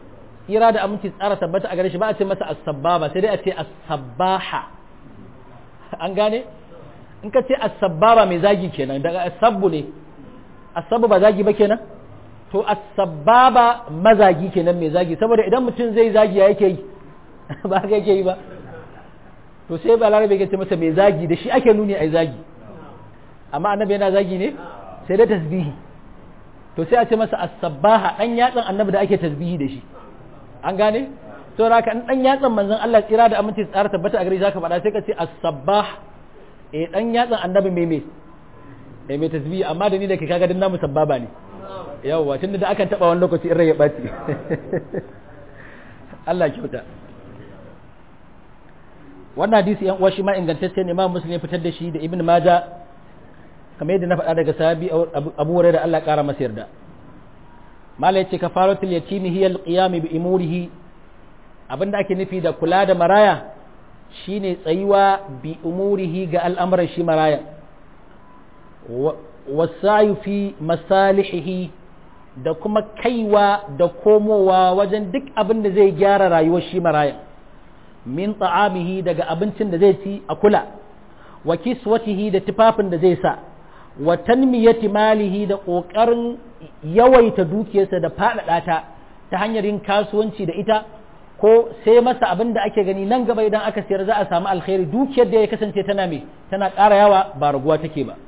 tsira da aminci tsara tabbata a gare shi ba a ce masa as-sabbaba sai dai a ce as-sabbaha an gane in ka ce as-sabbaba mai zagi kenan daga as-sabbu ne as-sabbu ba zagi ba kenan to as-sabbaba mazagi kenan mai zagi saboda idan mutum zai zagi ya yake yi ba haka yake yi ba to sai balarabe ya ce masa mai zagi da shi ake nuni ai zagi amma annabi yana zagi ne sai dai tasbihi to sai a ce masa as-sabbaha dan yatsan annabi da ake tasbihi da shi an gane to raka in dan yatsan manzon Allah tsira da aminci tsara tabbata a gare zaka faɗa sai ka ce as-sabbah eh dan yatsan annabi mai me eh mai tasbihi amma da ni da ke kaga din namu sabbaba ne yawwa tunda da akan taba wani lokaci in rai ya baci Allah kyauta wannan hadisi yan uwa shi ma ingantacce ne Imam Muslim ya fitar da shi da Ibn Majah kamar yadda na faɗa daga sahabi Abu Hurairah Allah ƙara masa yarda mala yace kafaratul yatimi hiya alqiyam bi umurihi abinda ake nufi da kula da maraya shine tsayuwa bi umurihi ga al'amuran shi maraya wasayu fi masalihihi da kuma kaiwa da komowa wajen duk abin da zai gyara rayuwar shi maraya min ta'amihi daga abincin da zai ci a kula wa kiswatihi da tufafin da zai sa wa tanmiyati malihi da ƙoƙarin yawaita dukiyarsa da faɗaɗa ta ta hanyar yin kasuwanci da ita ko sai masa abin da ake gani nan gaba idan aka sayar za a samu alkhairi dukiyar da ya kasance tana me tana ƙara yawa ba raguwa take ba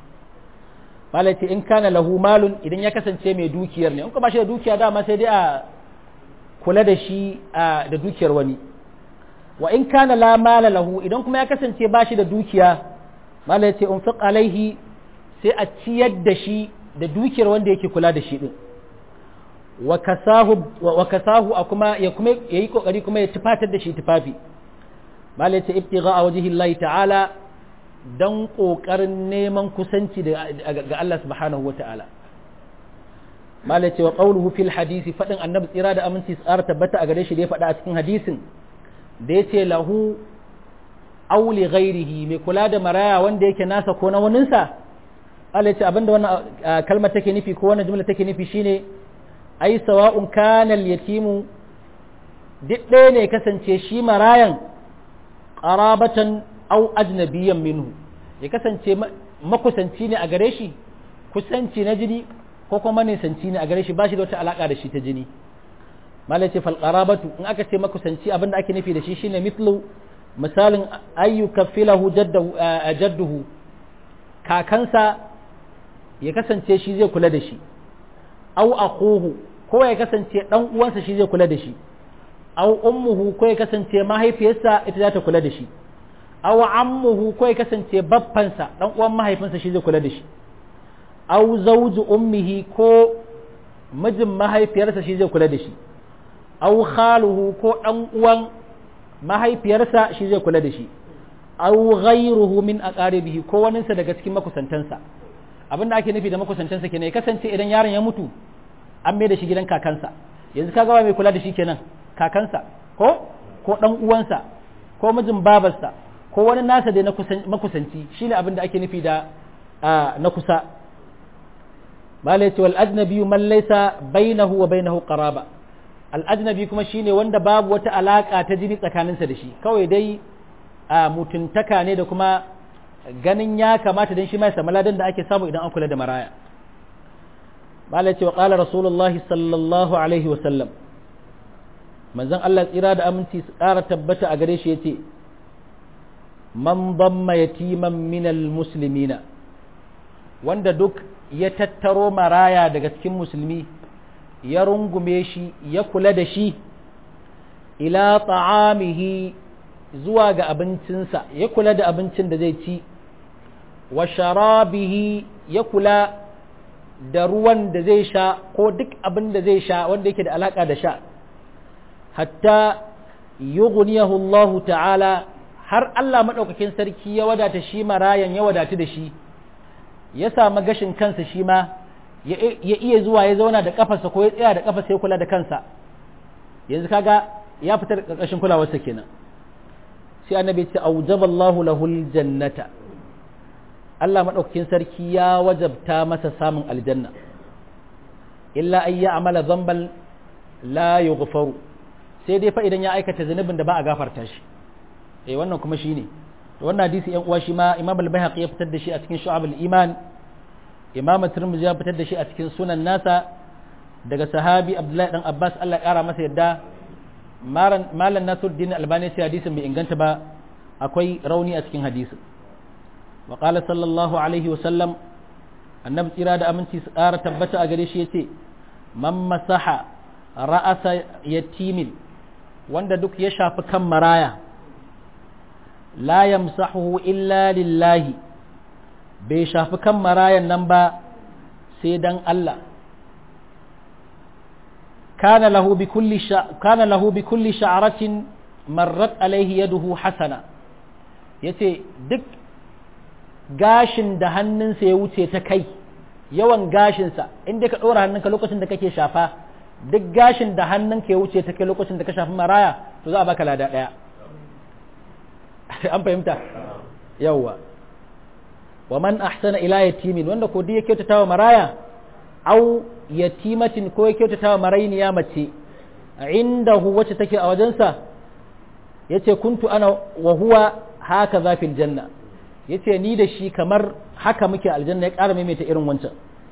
malai in kana lahu malun idan ya kasance mai dukiyar ne in ka ba shi da dukiya dama sai dai a kula da shi da dukiyar wani wa in kana la mala lahu idan kuma ya kasance ba shi da dukiya malai ce unfiq alaihi sai a ciyar da shi da dukiyar wanda yake kula da shi din wa kasahu a kuma ya kuma yayi kokari kuma ya tufatar da shi tufafi malai ce ibtigha a wajhi Allah ta'ala dan kokarin neman kusanci ga Allah subhanahu wa ta'ala malai ce wa qawluhu fil hadisi fadin annabi tsira da aminci tsara tabbata a gare shi da ya faɗa a cikin hadisin da ya ce lahu auli ghairihi mai kula da maraya wanda yake nasa ko na waninsa Allah ya ce abinda wannan kalmar take nufi ko wannan jumla take nufi shine ai sawa'un kana al-yatimu duk ɗaya ne kasance shi marayan qarabatan aw ajnabiyyan minhu ya kasance makusanci ne a gare shi kusanci na jini ko kuma nisanci ne a gare shi ba shi da wata alaka da shi ta jini malai ce falqarabatu in aka ce makusanci abinda ake nufi da shi shine mithlu misalin ayyuka filahu jadduhu kakansa ya kasance shi zai kula da shi au akuhu ko ya kasance dan uwansa shi zai kula da shi au ummuhu ko ya kasance mahaifiyarsa ita za ta kula da shi au ammuhu ko ya kasance baffansa dan uwan mahaifinsa shi zai kula da shi au zawju ummihi ko mijin mahaifiyarsa shi zai kula da shi au khaluhu ko dan uwan mahaifiyarsa shi zai kula da shi au ghayruhu min aqaribihi ko waninsa daga cikin makusantansa abinda ake nufi da makusantansa kenan ya kasance idan yaron ya mutu an mai da shi gidan kakansa yanzu kaga wa mai kula da shi kenan kakansa ko ko dan uwansa ko mijin babarsa ko wani nasa da na makusanci shine abin da ake nufi da na kusa malai ce wal ajnabi man laysa bainahu wa bainahu qaraba al ajnabi kuma shine wanda babu wata alaka ta jini tsakaninsa da shi kawai dai mutuntaka ne da kuma ganin ya kamata dan shi mai samu ladan da ake samu idan an kula da maraya malai ce wa qala rasulullahi sallallahu alaihi wa sallam manzon Allah tsira da aminci su ƙara tabbata a gare shi yace man damma yatiman minal muslimina wanda duk ya tattaro maraya daga cikin musulmi ya rungume shi ya kula da shi ila ta'amihi zuwa ga abincinsa ya kula da abincin da zai ci wa sharabihi ya kula da ruwan da zai sha ko duk abin da zai sha wanda yake da alaka da sha hatta yughniyahu Allah ta'ala har Allah madaukakin sarki ya wadata shi marayan ya wadatu da shi ya samu gashin kansa shi ma ya iya zuwa ya zauna da kafarsa ko ya tsaya da kafarsa ya kula da kansa yanzu kaga ya fita da karkashin kulawarsa kenan sai annabi ya ce aujaballahu lahul jannata Allah madaukakin sarki ya wajabta masa samun aljanna illa an ya'mala dhanban la yughfaru sai dai fa idan ya aikata zunubin da ba a gafarta shi eh wannan kuma shine to wannan hadisi yan uwa shi ma Imam al-Baihaqi ya fitar da shi a cikin Shu'abul Iman Imam Tirmidhi ya fitar da shi a cikin Sunan nasa daga sahabi Abdullahi dan Abbas Allah ya kara masa yadda malam Nasiruddin Albani sai hadisin bai inganta ba akwai rauni a cikin hadisin wa qala sallallahu alaihi wa sallam annabi tsira da aminci su ƙara tabbata a gare shi yace man masaha ra'asa yatimin wanda duk ya shafi kan maraya la yamsahu illa lillahi bai shafi kan marayan nan ba sai dan Allah kana lahu bi kulli kana lahu bi kulli sha'ratin marrat alaihi yaduhu hasana yace duk gashin da hannunsa ya wuce ta kai yawan gashinsa inda ka ɗora hannunka lokacin da kake shafa duk gashin da hannunka ya wuce ta kai lokacin da ka shafi maraya to za a baka lada ɗaya an fahimta yawwa wa man ahsana ila yatimin wanda ko ya kyautata wa maraya au yatimatin ko ya kyautata wa marainiya mace indahu wacce take a wajensa yace kuntu ana wa huwa haka zafil janna yace ni da shi kamar haka muke aljanna ya ƙara maimaita irin wancan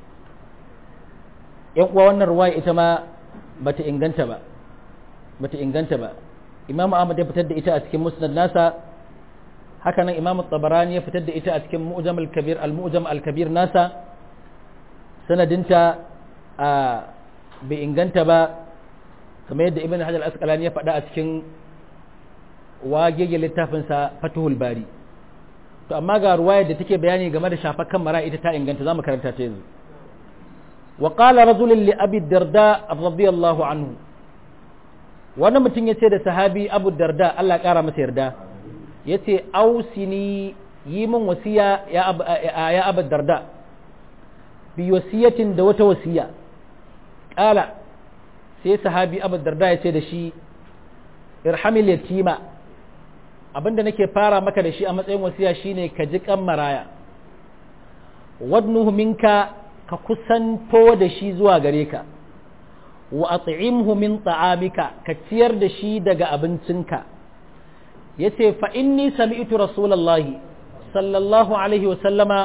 yan uwa wannan ruwaya ita ma bata inganta ba bata inganta ba imam ahmad ya fitar da ita a cikin musnad nasa haka nan imam tabarani ya fitar da ita a cikin mu'jam al-kabir al-mu'jam al-kabir nasa sanadinta a bai inganta ba kamar yadda ibn hajar al-asqalani ya faɗa a cikin wagege littafinsa fatuhul bari to amma ga ruwayar da take bayani game da shafakan mara ita ta inganta zamu karanta ta yanzu wa qala rajulun li abi darda radiyallahu anhu wani mutum yace da sahabi abu darda Allah kara masa yarda yace ausini yi min wasiya ya abu ya abu darda bi wasiyatin da wata wasiya qala sai sahabi abu darda yace da shi irhamil yatima abinda nake fara maka da shi a matsayin wasiya shine ka ji kan maraya wadnuhu minka ka kusanto da shi zuwa gare ka wa at'imhu min ta'amika ka ciyar da shi daga abincinka yace fa inni sami'tu rasulullahi sallallahu alaihi wa sallama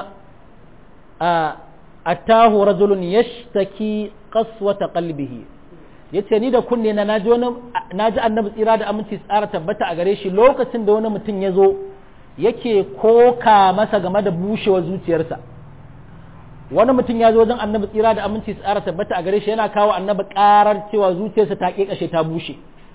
atahu rajulun yashtaki qaswata qalbihi yace ni da kunne na naji wani naji annabi tsira da aminci tsara tabbata a gare shi lokacin da wani mutum ya zo yake koka masa game da bushewar zuciyarsa wani mutum ya zo wajen annabi tsira da aminci tsara tabbata a gare shi yana kawo annabi karar cewa zuciyarsa ta kashe ta bushe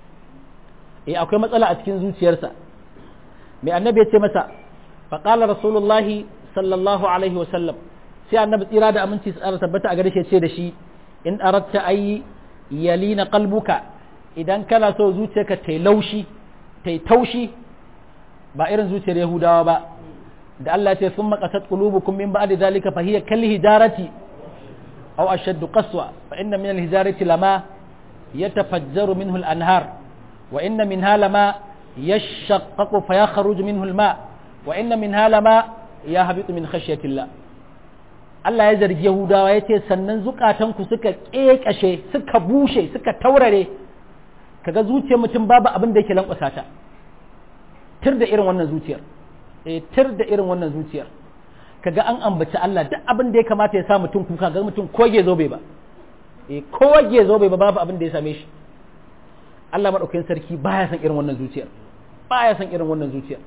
eh akwai matsala a cikin zuciyarsa mai annabi ya ce masa faqala rasulullahi sallallahu alaihi wa sallam sai annabi tsira da aminci tsara tabbata a gare shi ya ce da shi in aratta ayi yalina qalbuka idan kana so zuciyarka ta laushi ta taushi ba irin zuciyar yahudawa ba da Allah ya ce sun makasat qulubukum min ba'di zalika fa hiya kal hijarati aw ashadd qaswa fa inna min al hijarati lama yatafajjaru minhu al anhar wa inna minha lama yashaqqaqu fa yakhruju minhu al ma wa inna minha lama yahbitu min khashyati Allah Allah ya zargi Yahudawa ya ce sannan zukatanku suka ƙeƙashe suka bushe suka taurare kaga zuciyar mutum babu abin da yake lankwasa ta tir da irin wannan zuciyar eh tir da irin wannan zuciyar kaga an ambaci Allah duk abin da ya kamata ya sa mutum kuka ga mutum koge zo bai ba eh koge zo bai ba babu abin da ya same shi Allah madaukakin sarki baya san irin wannan zuciyar baya san irin wannan zuciyar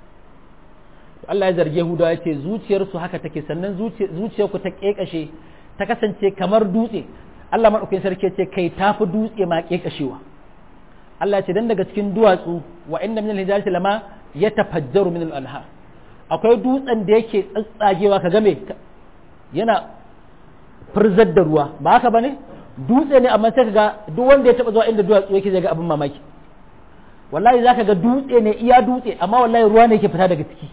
Allah ya zarge Yahudawa ya ce zuciyarsu haka take sannan zuciyarku ta kekashe ta kasance kamar dutse Allah maɗaukakin sarki ce kai tafi dutse ma kekashewa Allah ce dan daga cikin duwatsu wa inna min al-hijarati lama yatafajjaru min al-anhar akwai dutsen da yake tsatsagewa ka game yana furzar da ruwa ba haka bane dutse ne amma sai ga duk wanda ya taba zuwa inda duwatsu yake zai ga abin mamaki wallahi zaka ga dutse ne iya dutse amma wallahi ruwa ne yake fita daga ciki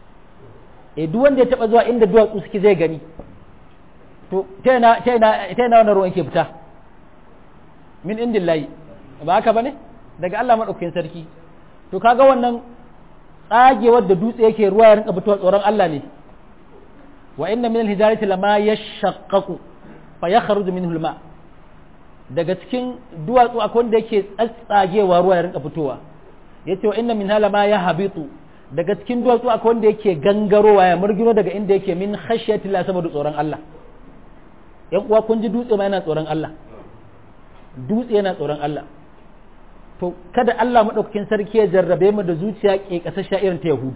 e duk wanda ya taba zuwa inda duwatsu suke zai gani to ta ina ta ina ta ina wannan ruwan yake fita min indillahi ba haka bane daga Allah madaukakin sarki to kaga wannan tsagewar da dutse yake ruwa ya rinka fitowa tsoron Allah ne wa inna min alhijarati lama yashaqqaqu fa yakhruju minhu alma daga cikin duwatsu akwai wanda yake tsatsagewa ruwa ya rinka fitowa ya ce wa inna min halama ya habitu daga cikin duwatsu akwai wanda yake gangarowa ya murgino daga inda yake min khashyati la saboda tsoron Allah yan uwa kun ji dutse ma yana tsoron Allah dutse yana tsoron Allah to kada Allah madaukakin sarki ya jarrabe mu da zuciya ke kasashe irin ta Yahudu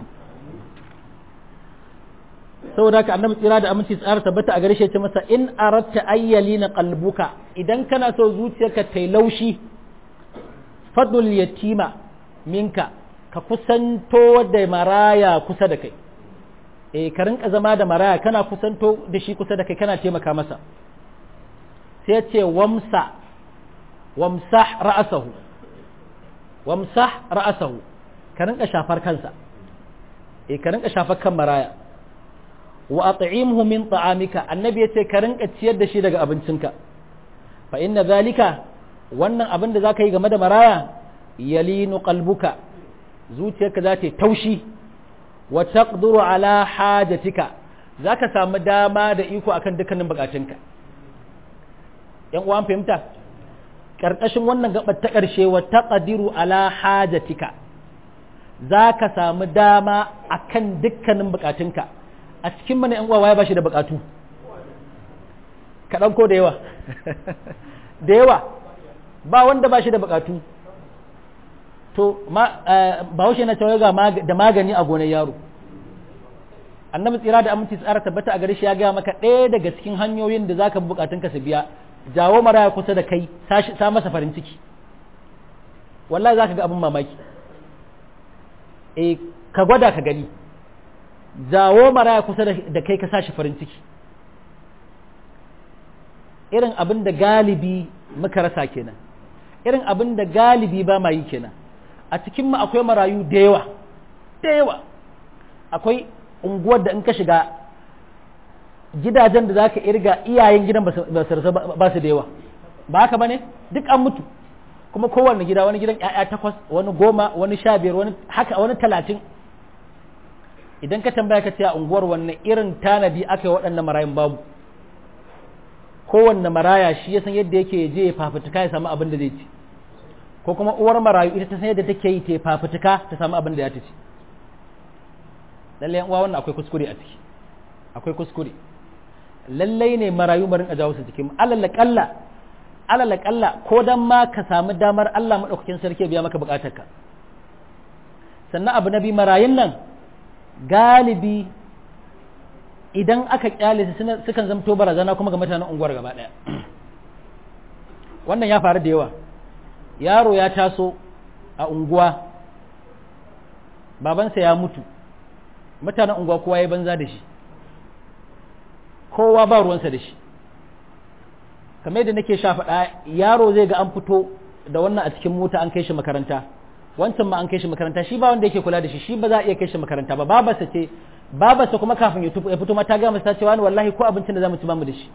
saboda haka annabi tsira da aminci tsara tabbata a gare shi ce masa in aratta ayyali na qalbuka idan kana so zuciyarka ta laushi fadul yatima minka ka kusanto da maraya kusa da kai eh ka rinka zama da maraya kana kusanto da shi kusa da kai kana taimaka masa sai ya ce wamsa wamsah ra'asahu wamsah ra'asahu ka rinka shafar kansa eh ka rinka shafar kan maraya wa at'imhu min ta'amika annabi yace ka rinka ciyar da shi daga abincinka fa inna zalika wannan abin da zaka yi game da maraya yalinu qalbuka zuciyarka za ta taushi wa taqduru ala hajatika zaka samu dama da iko akan dukkanin bukatunka yan uwan fahimta karkashin wannan gabar ta karshe wa taqdiru ala hajatika zaka samu dama akan dukkanin bukatunka a cikin mana uwa waye ba shi da bukatu kaɗan ko da yawa da yawa ba wanda ba shi da bukatu to ba haushe na cewa ga da magani a gonar yaro annabi tsira da aminci tsara tabbata a gare shi ya gaya maka ɗaya daga cikin hanyoyin da zaka bukatun ka su biya jawo maraya kusa da kai sa masa farin ciki wallahi zaka ga abin mamaki eh ka gwada ka gani jawo maraya kusa da kai ka sashi farin ciki irin abin da galibi muka rasa kenan irin abin da galibi ba ma yi kenan a cikinmu akwai marayu da yawa da yawa akwai unguwar da in ka shiga gidajen da za ka irga iyayen gidan ba su da yawa ba haka ba ne duk an mutu kuma kowane gida wani gidan 'ya'ya takwas wani goma wani sha biyar wani haka wani talatin idan ka tambaya ka ce a unguwar wanne irin tanadi aka yi waɗannan marayun babu kowanne maraya shi ya san yadda yake je ya fafutuka ya samu abin da zai ci ko kuma uwar marayu ita ta san yadda take yi ta fafutuka ta samu abin da ya ta ci lallai uwa wannan akwai kuskure a ciki akwai kuskure lallai ne marayu barin a jawo su cikin alal kalla alal kalla ko dan ma ka samu damar Allah madaukakin sarki ya biya maka bukatarka sannan abu na bi marayun nan galibi idan aka kyale su sukan zamto barazana kuma ga mutanen unguwar gaba daya wannan ya faru da yawa yaro ya taso a unguwa babansa ya mutu mutanen unguwa kowa ya banza da shi kowa ba ruwansa da shi kamar yadda nake sha faɗa yaro zai ga an fito da wannan a cikin mota an kai shi makaranta wancan ma an kai shi makaranta shi ba wanda yake kula da shi shi ba za a iya kai shi makaranta ba babarsa ce babarsa kuma kafin ya fito ma ta ga masa cewa ni wallahi ko abincin da zamu ci bamu da shi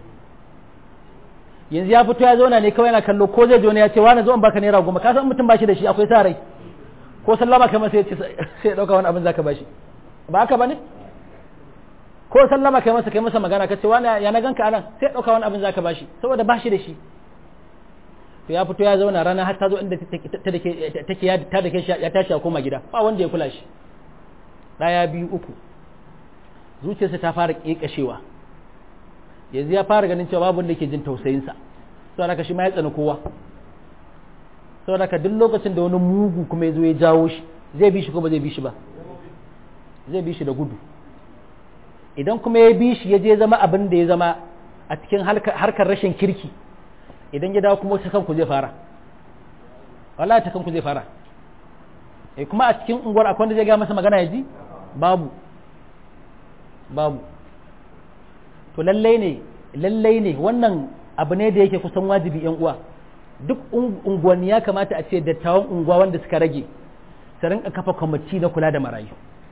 yanzu ya fito ya zauna ne kawai yana kallo ko zai je wani ya ce wani zo in baka naira goma ka san mutum ba shi da shi akwai sa rai ko sallama kai masa ya ce sai ya dauka wani abin zaka bashi ba haka bane ko sallama kai masa kai masa magana ka ce wani ya na ganka anan sai ya dauka wani abin zaka bashi saboda ba shi da shi to ya fito ya zauna rana har ta zo inda take ya ta da shi ya tashi ya koma gida ba wanda ya kula shi daya biyu uku zuciyarsa ta fara kekashewa yanzu ya fara ganin cewa babu wanda ke jin tausayinsa saboda ka shi ma ya tsani kowa saboda ka duk lokacin da wani mugu kuma ya zo ya jawo shi zai bi shi ko ba zai bi shi ba zai bi shi da gudu idan kuma ya bi shi ya je zama abin da ya zama a cikin harkar rashin kirki idan ya dawo kuma ta kanku zai fara wallahi ta kanku zai fara eh kuma a cikin unguwar akwai wanda zai ga masa magana ya ji babu babu to lallai ne lallai ne wannan abu ne da yake kusan wajibi yan uwa duk unguwanni ya kamata a ce dattawan unguwa wanda suka rage su rinka kafa kwamiti na kula da marayu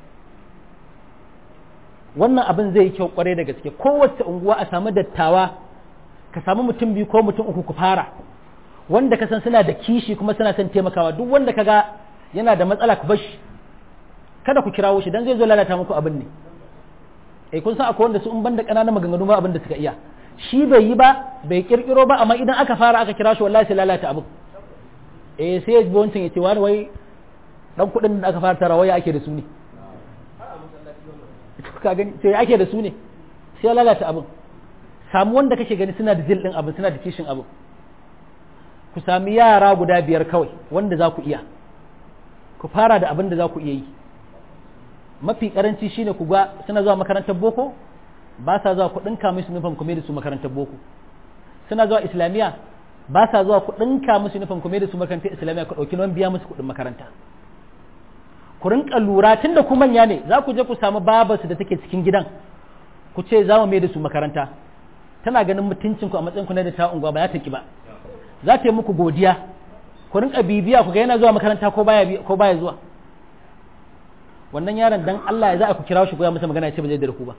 wannan abin zai yi kyau kwarai da gaske kowace unguwa a samu dattawa ka samu mutum biyu ko mutum uku ku fara wanda ka san suna da kishi kuma suna son taimakawa duk wanda ka ga yana da matsala ku bashi kada ku kirawo shi dan zai zo lalata muku abin ne eh kun san akwai wanda su in banda ƙananan maganganu ba abin da suka iya shi bai yi ba bai kirkiro ba amma idan aka fara aka kira shi wallahi sai lalata abu eh sai ya wancan ya ce wani wai dan kuɗin da aka fara tara waya ake da su ne ka gani sai ake da su ne sai ya lalata abin samu wanda kake gani suna da zil din abin suna da kishin abin ku sami yara guda biyar kawai wanda za ku iya ku fara da abin da za ku iya yi mafi karanci shine ku ga suna zuwa makarantar boko ba sa zuwa ku dinka musu nufin kuma da su makarantar boko suna zuwa islamiyya ba sa zuwa ku dinka musu nufin kuma da su makarantar islamiyya ku dauki nan biya musu kuɗin makaranta ku rinka lura tunda ku manya ne za ku je ku samu babarsu da take cikin gidan ku ce za mu mai da su makaranta tana ganin mutuncin ku a matsayin ku na da ta unguwa ba ya taki ba za ta yi muku godiya ku rinka bibiya ku ga yana zuwa makaranta ko baya ko baya zuwa wannan yaron dan Allah ya za a ku kira shi ko ya masa magana ya ce ba zai da ku ba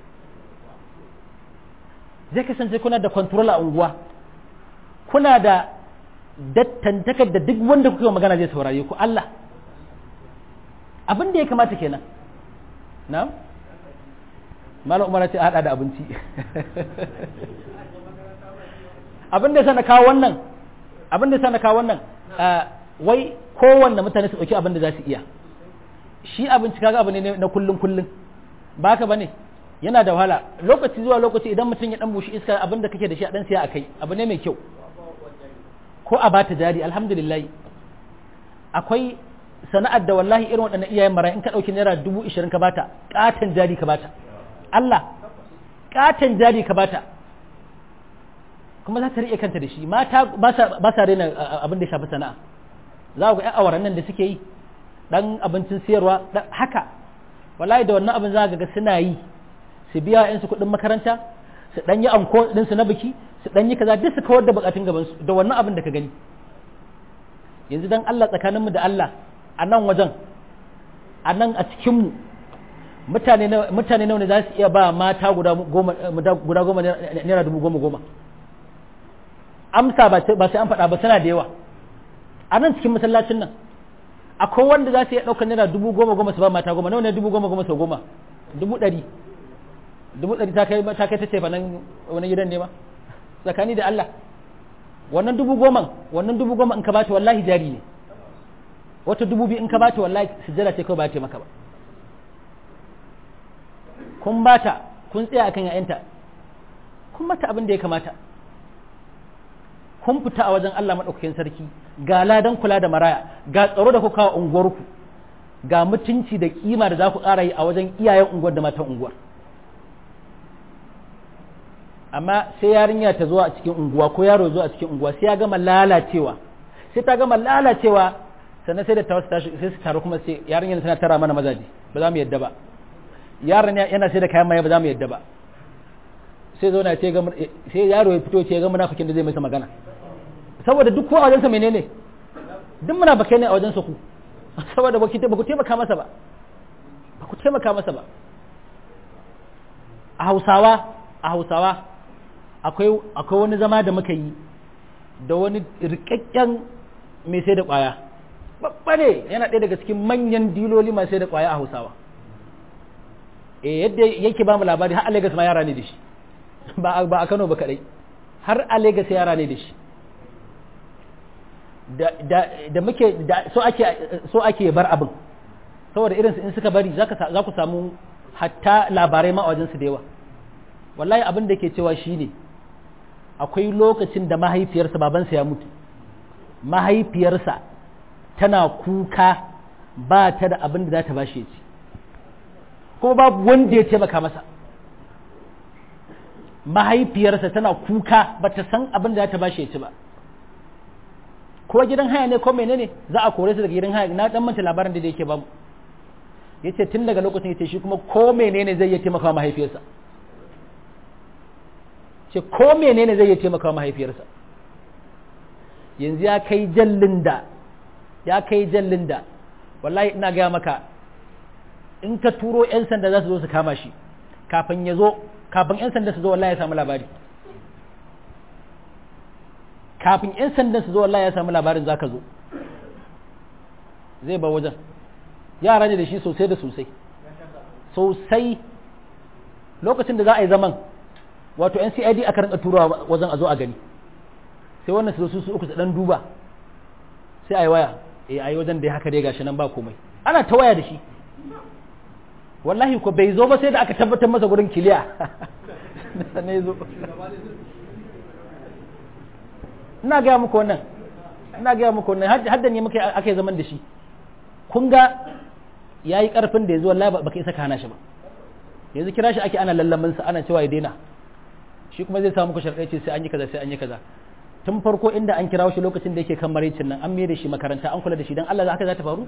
zai kasance kuna da control a unguwa kuna da dattantakar da duk wanda kuke magana zai saurare ku Allah abin da ya kamata kenan na'am malam umar ce a hada da abinci abin da sana kawo wannan abin da sana kawo wannan wai kowanne mutane su dauki abin da za su iya shi abinci kaga abu ne na kullun kullun ba ka bane yana da wahala lokaci zuwa lokaci idan mutum ya dan bushi iska abin da kake da shi a dan siya akai abu ne mai kyau ko a bata jari alhamdulillah akwai sana'ar da wallahi irin waɗannan iyayen mara in ka ɗauki naira dubu ishirin ka bata ƙaton jari ka bata Allah ƙaton jari ka bata kuma za ta riƙe kanta da shi mata ba sa raina abin da ya shafi sana'a za ku ga ƴan awaran nan da suke yi ɗan abincin siyarwa haka wallahi da wannan abin za ga suna yi su biya ƴan su kuɗin makaranta su ɗan yi anko ɗinsu na biki su ɗan yi kaza duk su kawar da buƙatun gabansu da wannan abin da ka gani yanzu dan Allah tsakaninmu da Allah a nan wajen a nan a cikinmu mutane nawa ne za su iya ba mata guda goma naira dubu goma goma amsa ba sai an faɗa ba suna da yawa a nan cikin masallacin nan akwai wanda za su iya ɗaukar naira dubu goma goma su ba mata goma nawa ne dubu goma goma sau goma dubu ɗari dubu ɗari ta kai ta kai ta ce fa nan wani gidan ne ma tsakani da Allah wannan dubu goma wannan dubu goma in ka bata wallahi jari ne wata dubu biyu in ka bata wallahi sujjada ce kawai ba ta maka ba kun bata kun tsaya akan yayanta kun mata abin da ya kamata kun fita a wajen Allah madaukakin sarki ga ladan kula da maraya ga tsaro da kuka kawo unguwarku ga mutunci da kima da za ku ƙara yi a wajen iyayen unguwar da matan unguwar amma sai yarinya ta zuwa a cikin unguwa ko yaro zuwa a cikin unguwa sai ya gama lalacewa sai ta gama lalacewa sannan sai da ta wasu tashi sai su taru kuma sai yarinyar tana tara mana mazaje ba za mu yadda ba yaron yana sai da kayan maye ba za mu yadda ba sai zo na ce ga sai yaro ya fito ce ga munafikin da zai masa magana saboda duk ko a wajensa menene duk muna bakai ne a wajensa ku saboda ba ku taimaka masa ba ba ku taimaka masa ba a hausawa a hausawa akwai akwai wani zama da muka yi da wani rikakken mai sai da kwaya babba ne yana ɗaya daga cikin manyan diloli masu sai da kwaya a hausawa eh yadda yake ba mu labari har a Lagos ma yara ne da shi ba a Kano ba kadai har a Lagos yara ne da shi da muke da so ake so ake bar abin saboda irin in suka bari za ku samu hatta labarai ma a wajen su da yawa wallahi abin da ke cewa shine akwai lokacin da mahaifiyarsa babansa ya mutu mahaifiyarsa tana kuka ba ta da abin da za ta bashi ya ci kuma babu wanda ya taimaka masa mahaifiyarsa tana kuka ba ta san abin da za ta bashi ya ci ba ko gidan haya ne ko menene za a kore su daga gidan haya na dan manta labarin da yake bamu yace tun daga lokacin yace shi kuma ko menene zai iya taimaka mahaifiyarsa ce ko menene zai iya taimaka mahaifiyarsa yanzu ya kai jallin da ya kai jallin da wallahi ina gaya maka in ka turo 'yan sanda za su zo su kama shi kafin ya zo kafin 'yan sanda su zo wallahi ya samu labari kafin 'yan sanda su zo wallahi ya samu labarin za ka zo zai ba wajen yara ne da shi sosai da sosai sosai lokacin da za a yi zaman wato NCID aka rinka turawa wajen a zo a gani sai wannan su su uku su dan duba sai ayi waya eh ayi wajen da haka dai gashi nan ba komai ana ta waya da shi wallahi ko bai zo ba sai da aka tabbatar masa gurin kiliya ne zo ina gaya muku wannan ina gaya muku wannan har da ne muka aka yi zaman da shi kun ga yayi karfin da ya zo wallahi ba ka isa ka hana shi ba yanzu kira shi ake ana lallamin sa ana cewa ya daina shi kuma zai samu ku sharɗai ce sai an yi kaza sai an yi kaza tun farko inda an kirawo shi lokacin da yake kan maraicin nan an mai da shi makaranta an kula da shi dan Allah haka za ta faru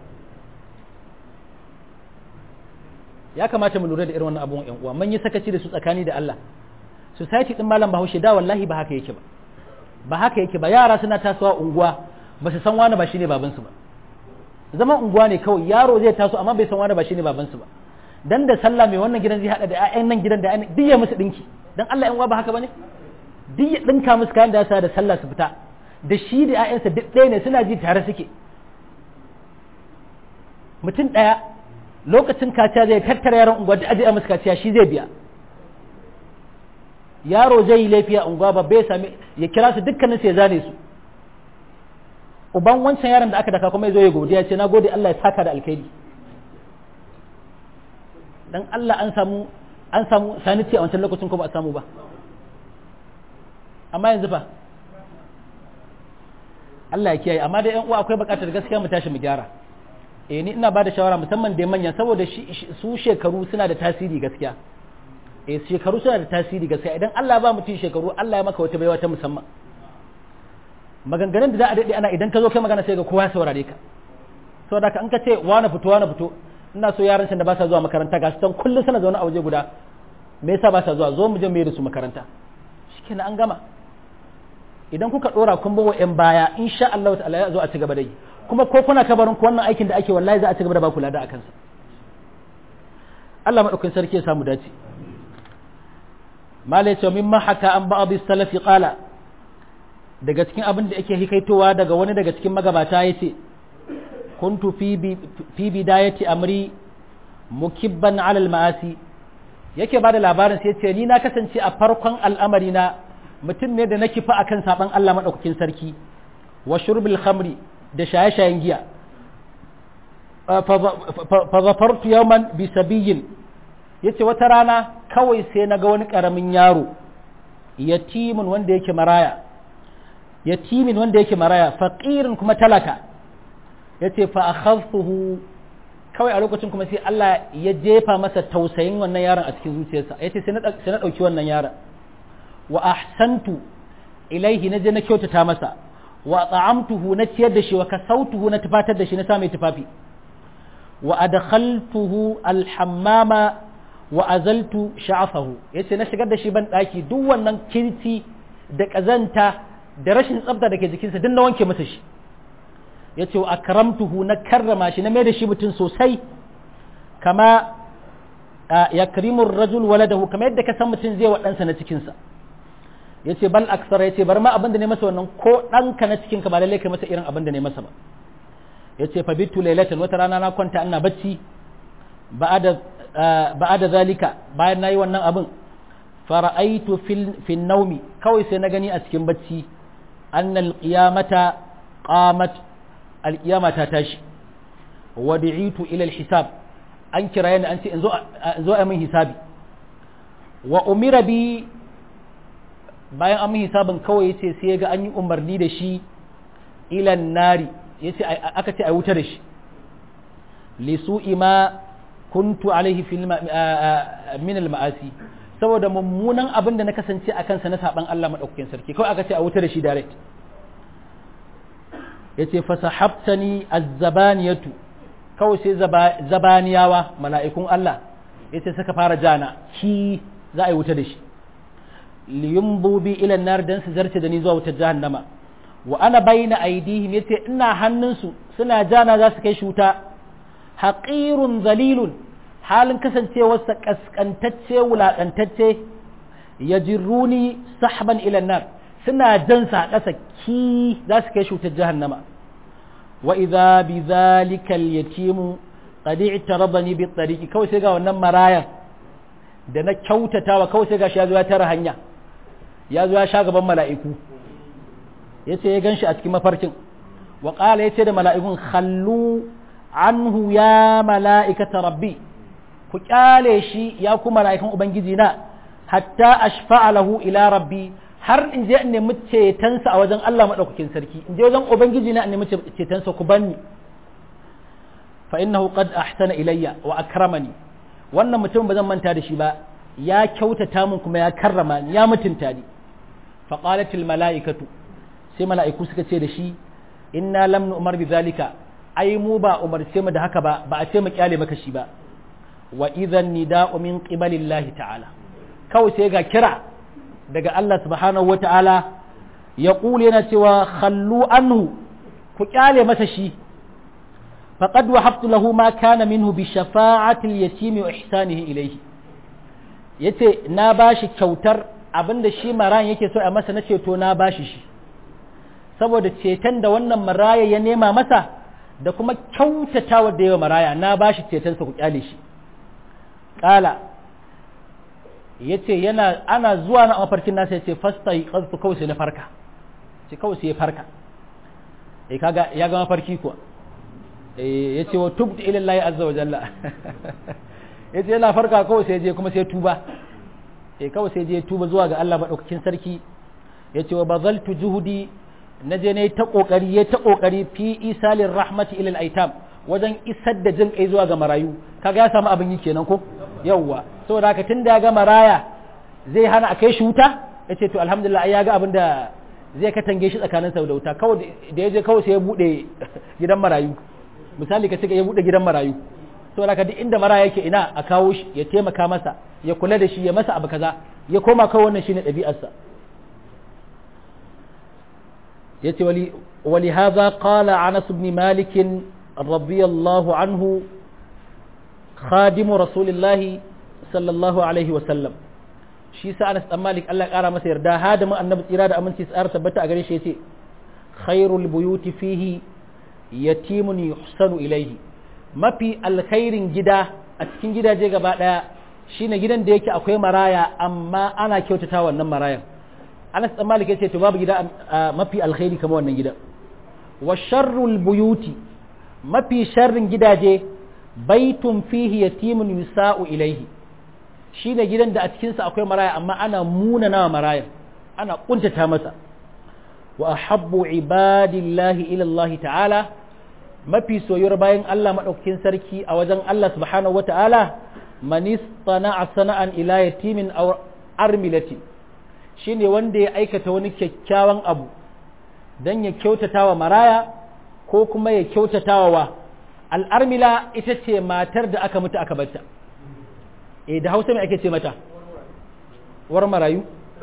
ya kamata mu lura da irin wannan abubuwan yan uwa mun yi sakaci da su tsakani da Allah society din malam Bahaushe da wallahi ba haka yake ba ba haka yake ba yara suna tasowa unguwa ba su san wani ba shine babansu ba zaman unguwa ne kawai yaro zai taso amma bai san wani ba shine babansu ba dan da sallah mai wannan gidan zai hada da ƴaƴan nan gidan da duk ya musu dinki dan Allah yan uwa ba haka bane duk ya dinka musu kayan da da sallah su fita da shi da ƴaƴansa duk ɗaya ne suna ji tare suke mutum ɗaya lokacin kaciya zai tattara yaron unguwa da aje a musu kaciya shi zai biya yaro zai yi laifi a unguwa ba bai sami ya kira su dukkanin sai zane su uban wancan yaron da aka daka kuma ya zo ya godiya ce na gode Allah ya saka da alkhairi dan Allah an samu an samu saniti a wancan lokacin ko ba a samu ba amma yanzu fa Allah ya kiyaye amma da yan uwa akwai bukatar gaskiya mu tashi mu gyara eh ni ina bada shawara musamman da manya saboda su shekaru suna da tasiri gaskiya eh shekaru suna da tasiri gaskiya idan Allah ba mutum shekaru Allah ya maka wata baiwa ta musamman maganganun da za a daɗe ana idan ka zo kai magana sai ga kowa ya saurare ka saboda ka an ka ce wani fito wani fito ina so yaran da ba sa zuwa makaranta ga su kullum suna zaune a waje guda me yasa ba sa zuwa zo mu je mu yi da su makaranta shikenan an gama idan kuka dora kun bawa yan baya insha Allah ta'ala ya zo a ci gaba da yi kuma ko kuna kabarin ku wannan aikin da ake wallahi za a ci gaba da ba kula da akan sa Allah madaukakin sarki ya samu dace malai ce mimma haka an ba'd salafi qala daga cikin abin da yake hikaitowa daga wani daga cikin magabata yace kuntu fi bidayati amri mukibban ala al-ma'asi yake bada labarin sai ce ni na kasance a farkon al'amari na mutum ne da na kifa akan saban Allah madaukakin sarki wa shurbil khamri da shaye-shayen giya fa zafartu yawman bi sabiyin yace wata rana kawai sai naga wani karamin yaro yatimin wanda yake maraya yatimin wanda yake maraya faqirin kuma talaka yace fa akhadtuhu kawai a lokacin kuma sai Allah ya jefa masa tausayin wannan yaron a cikin zuciyarsa yace sai na sai na dauki wannan yaron wa ahsantu ilaihi naje na kyautata masa wa ta'amtuhu na ciyar da shi wa kasautuhu na tufatar da shi na sa mai tufafi wa adkhaltuhu alhammama wa azaltu sha'afahu yace na shigar da shi ban daki duk wannan kirci da kazanta da rashin tsafta da ke jikinsa duk na wanke masa shi yace wa akramtuhu na karrama shi na mai da shi mutum sosai kama yakrimu ar-rajul waladahu kama yadda ka san mutum zai wa ɗansa na cikinsa yace bal aksara yace bar ma abin da ne masa wannan ko ɗanka na cikin ka ba lalle kai masa irin abin da ne masa ba yace fa bitu laylatan wata rana na kwanta ina bacci ba'ada ba'ada zalika bayan nayi wannan abin fara'aitu fil fil naumi kawai sai na gani a cikin bacci annal qiyamata qamat al qiyamata tashi wa du'itu ila al hisab an kira ni an ce in zo in zo a min hisabi wa umira bi bayan an min hisabin kawai yace sai ga an yi umarni da shi ila nari yace aka ce ai wuta da shi li su'i ma kuntu alaihi fil min al ma'asi saboda mummunan abin da na kasance a kansa na saban Allah madaukakin sarki kawai aka ce a wuta da shi direct yace fa sahabtani az-zabaniyatu kawai sai zabaniyawa mala'ikun Allah yace suka fara jana ki za a yi wuta da shi liyumbu bi ila nar dan su zarce da ni zuwa wutar jahannama wa ana bayna aidihim yace ina hannunsu suna jana za su kai shi wuta haqirun zalilun halin kasancewarsa kaskantacce wulaƙantacce ya jirruni sahban ilan nar suna jansa a ƙasa ki za su kai shutar jahannama wa idza bi zalika al-yatimu qad i'tarabani bi tariqi kawai sai ga wannan marayan da na kyautatawa kawai sai gashi ya zo ya tara hanya ya zo ya sha gaban mala'iku yace ya ganshi a cikin mafarkin wa qala yace da mala'ikun khallu anhu ya mala'ikata rabbi ku kyale shi ya ku mala'ikun ubangiji na hatta ashfa'a lahu ila rabbi har in je in nemi cetonsa a wajen Allah madaukakin sarki in je wajen ubangiji na in nemi cetonsa ku banni fa innahu qad ahsana ilayya wa akramani wannan mutum ba zan manta da shi ba ya kyautata min kuma ya karrama ni ya mutunta ni fa qalat al mala'ikatu sai mala'iku suka ce da shi inna lam nu'mar bi zalika ai mu ba umarce mu da haka ba ba a ce mu kyale maka shi ba wa idhan nida'u min qibalillahi ta'ala kawai sai ga kira daga Allah subhanahu wata'ala ya kule yana cewa khallu anhu ku kyale masa shi faqad wahabtu lahu ma kana minhu bi shafa'ati al-yatim wa ihsanihi ilayhi yace na bashi kyautar abinda shi maran yake so a masa na ceto na bashi shi saboda ceton da wannan maraya ya nema masa da kuma kyautatawa da yawa maraya na bashi cetonsa ku kyale shi kala ya ce yana ana zuwa na mafarkin nasa ya ce fasta yi ƙarfi kawai sai na farka ce kawai sai ya farka e kaga ya ga mafarki kuwa ya ce wa tubtu ilin layi azza wa jalla ya ce yana farka kawai sai je kuma sai tuba e kawai sai je tuba zuwa ga Allah maɗaukakin sarki ya ce wa bazaltu juhudi na je ne ta ƙoƙari ya ta ƙoƙari fi isalin rahmati ilal aitam wajen isar da jin kai zuwa ga marayu kaga ya samu abin yi kenan ko yawwa saboda haka tun da ya ga maraya zai hana a kai shi wuta ya ce to alhamdulillah ya ga abin da zai katange shi tsakanin sau da wuta kawai da ya je kawai sai ya bude gidan marayu misali ka cika ya bude gidan marayu saboda haka duk inda maraya yake ina a kawo shi ya taimaka masa ya kula da shi ya masa abu kaza ya koma kawai wannan shine ɗabi'arsa yace wali ولهذا قال عنس بن مالك رضي الله عنه خادم رسول الله صلى الله عليه وسلم shi sa Anas dan Malik Allah ya kara masa yarda hadamin annabi tsira da aminci tsara tabbata a gare shi yace khairul buyuti fihi yatimun yuhsanu ilayhi mafi alkhairin gida a cikin gidaje gaba daya shine gidan da yake akwai maraya amma ana kyautata wannan marayan Anas dan Malik yace to babu gida mafi alkhairi kamar wannan gidan wa sharrul buyuti mafi sharrin gidaje baitun fihi yatimun yusa'u ilaihi shine gidan da a cikinsa akwai maraya amma ana munana maraya ana kuntata masa wa ahabbu ibadillahi ila Allah ta'ala mafi soyuwar bayan Allah madaukakin sarki a wajen Allah subhanahu wa ta'ala man istana'a sana'an ila yatimin aw armilati shine wanda ya aikata wani kyakkyawan abu dan ya kyautata wa maraya ko kuma ya kyautata wa al'armila ita ce matar da aka mutu aka batta e da hausa mai ake ce mata war marayu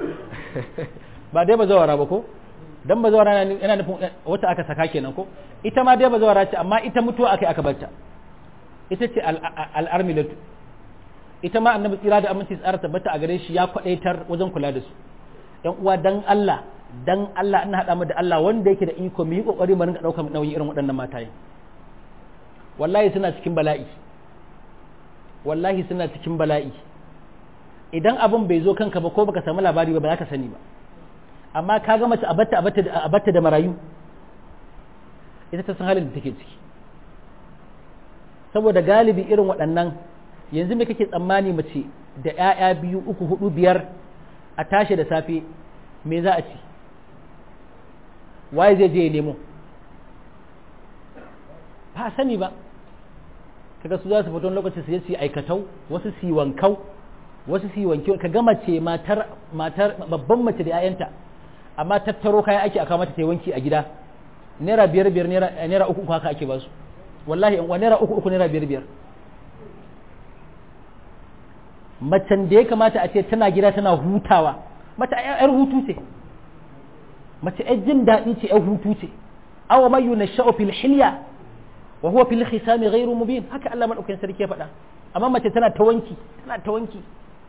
ba dai ba zawara ba ko dan ba zawara yana nufin wata aka saka kenan ko ita ma dai ba zawara ce amma ita mutuwa aka aka batta ita ce al'armilatu ita ma annabi tsira da aminci tsara tabbata a gare shi ya kwadaitar wajen kula da su yan uwa dan Allah dan Allah ina hada mu da Allah wanda yake da iko mu yi kokari mu rinka daukar nauyin irin waɗannan mataye wallahi suna cikin bala'i wallahi suna cikin bala'i idan abin bai zo kanka ba ko baka samu labari ba ba za ka sani ba amma ka ga mace abatta abatta abatta da marayu ita ta san halin da take ciki saboda galibi irin waɗannan yanzu me kake tsammani mace da 'ya'ya biyu uku hudu biyar a tashi da safe me za a ci waye zai je ya nemo ba sani ba kaga su za su fito lokacin su je su yi aikatau wasu su yi wankau wasu su yi wanki ka ga mace matar matar babban mace da 'ya'yanta amma tattaro kayan ake aka mata ta yi wanki a gida naira biyar biyar naira uku uku haka ake ba su wallahi in naira uku uku naira biyar biyar macen da ya kamata a ce tana gida tana hutawa mata yar hutu ce mace yar jin daɗi ce yar hutu ce awa mayu na sha'o fil hilya wa huwa fil khisami ghairu mubin haka Allah madaukakin sarki ya faɗa amma mace tana ta wanki tana ta wanki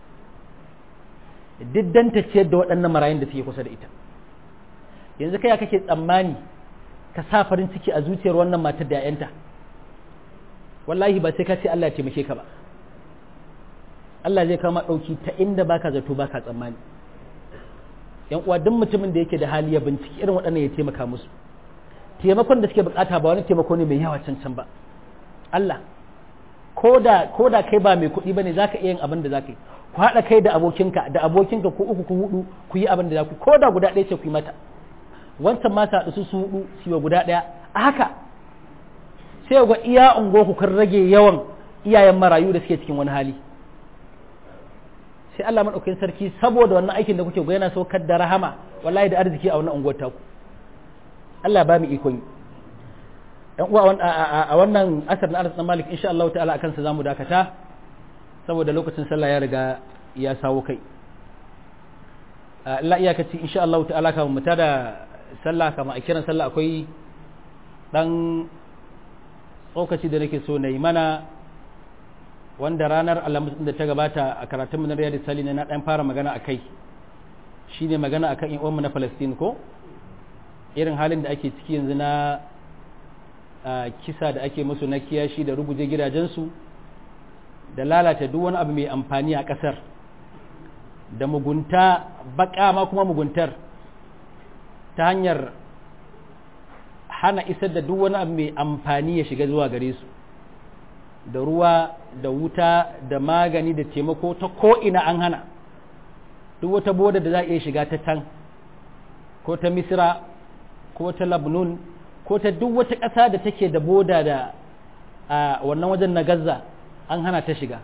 diddan ta ciyar da waɗannan marayun da suke kusa da ita yanzu kai kake tsammani ka sa farin ciki a zuciyar wannan matar da 'ya'yanta wallahi ba sai ka ce Allah ya taimake ka ba Allah zai kama ɗauki ta inda baka zato baka tsammani yan uwa duk mutumin da yake da hali ya binciki irin waɗannan ya taimaka musu taimakon da suke bukata ba wani taimako ne mai yawa cancan ba Allah ko da kai ba mai kuɗi bane zaka iya yin abin da zaka yi ku haɗa kai da abokinka da abokinka ko uku ku hudu ku yi abin da za ku ko da guda ɗaya ce ku yi mata wancan ma ta su su hudu su yi guda ɗaya a haka sai ga iya ungo ku kan rage yawan iyayen marayu da suke cikin wani hali sai Allah madaukakin sarki saboda wannan aikin da kuke yana saukar da rahama wallahi da arziki a wannan unguwar taku Allah ba mu ikon yi dan uwa a wannan asar na Anas Malik insha Allah ta'ala akan sa zamu dakata saboda lokacin sallah ya riga ya sawo kai Allah iyakaci insha Allah ta'ala kamar mu da sallah kamar a kiran sallah akwai dan tsokaci da nake so na yi mana wanda ranar alhamis da ta gabata a karatun na riyadu salina na dan fara magana a kai shine magana akan yan uwanmu na Palestine ko irin halin da ake ciki yanzu na kisa da ake musu na kiyashi da ruguje gidajensu da lalata duk wani abu mai amfani a ƙasar da mugunta baƙa ma kuma muguntar ta hanyar hana isar da duk wani abu mai amfani ya shiga zuwa gare su da ruwa da wuta da magani da taimako ta ko'ina an hana duk wata boda da za a iya shiga ta can ko ta misira ko ta labnun ko ta duk wata ƙasa da take da boda da a wannan wajen na gaza an hana ta shiga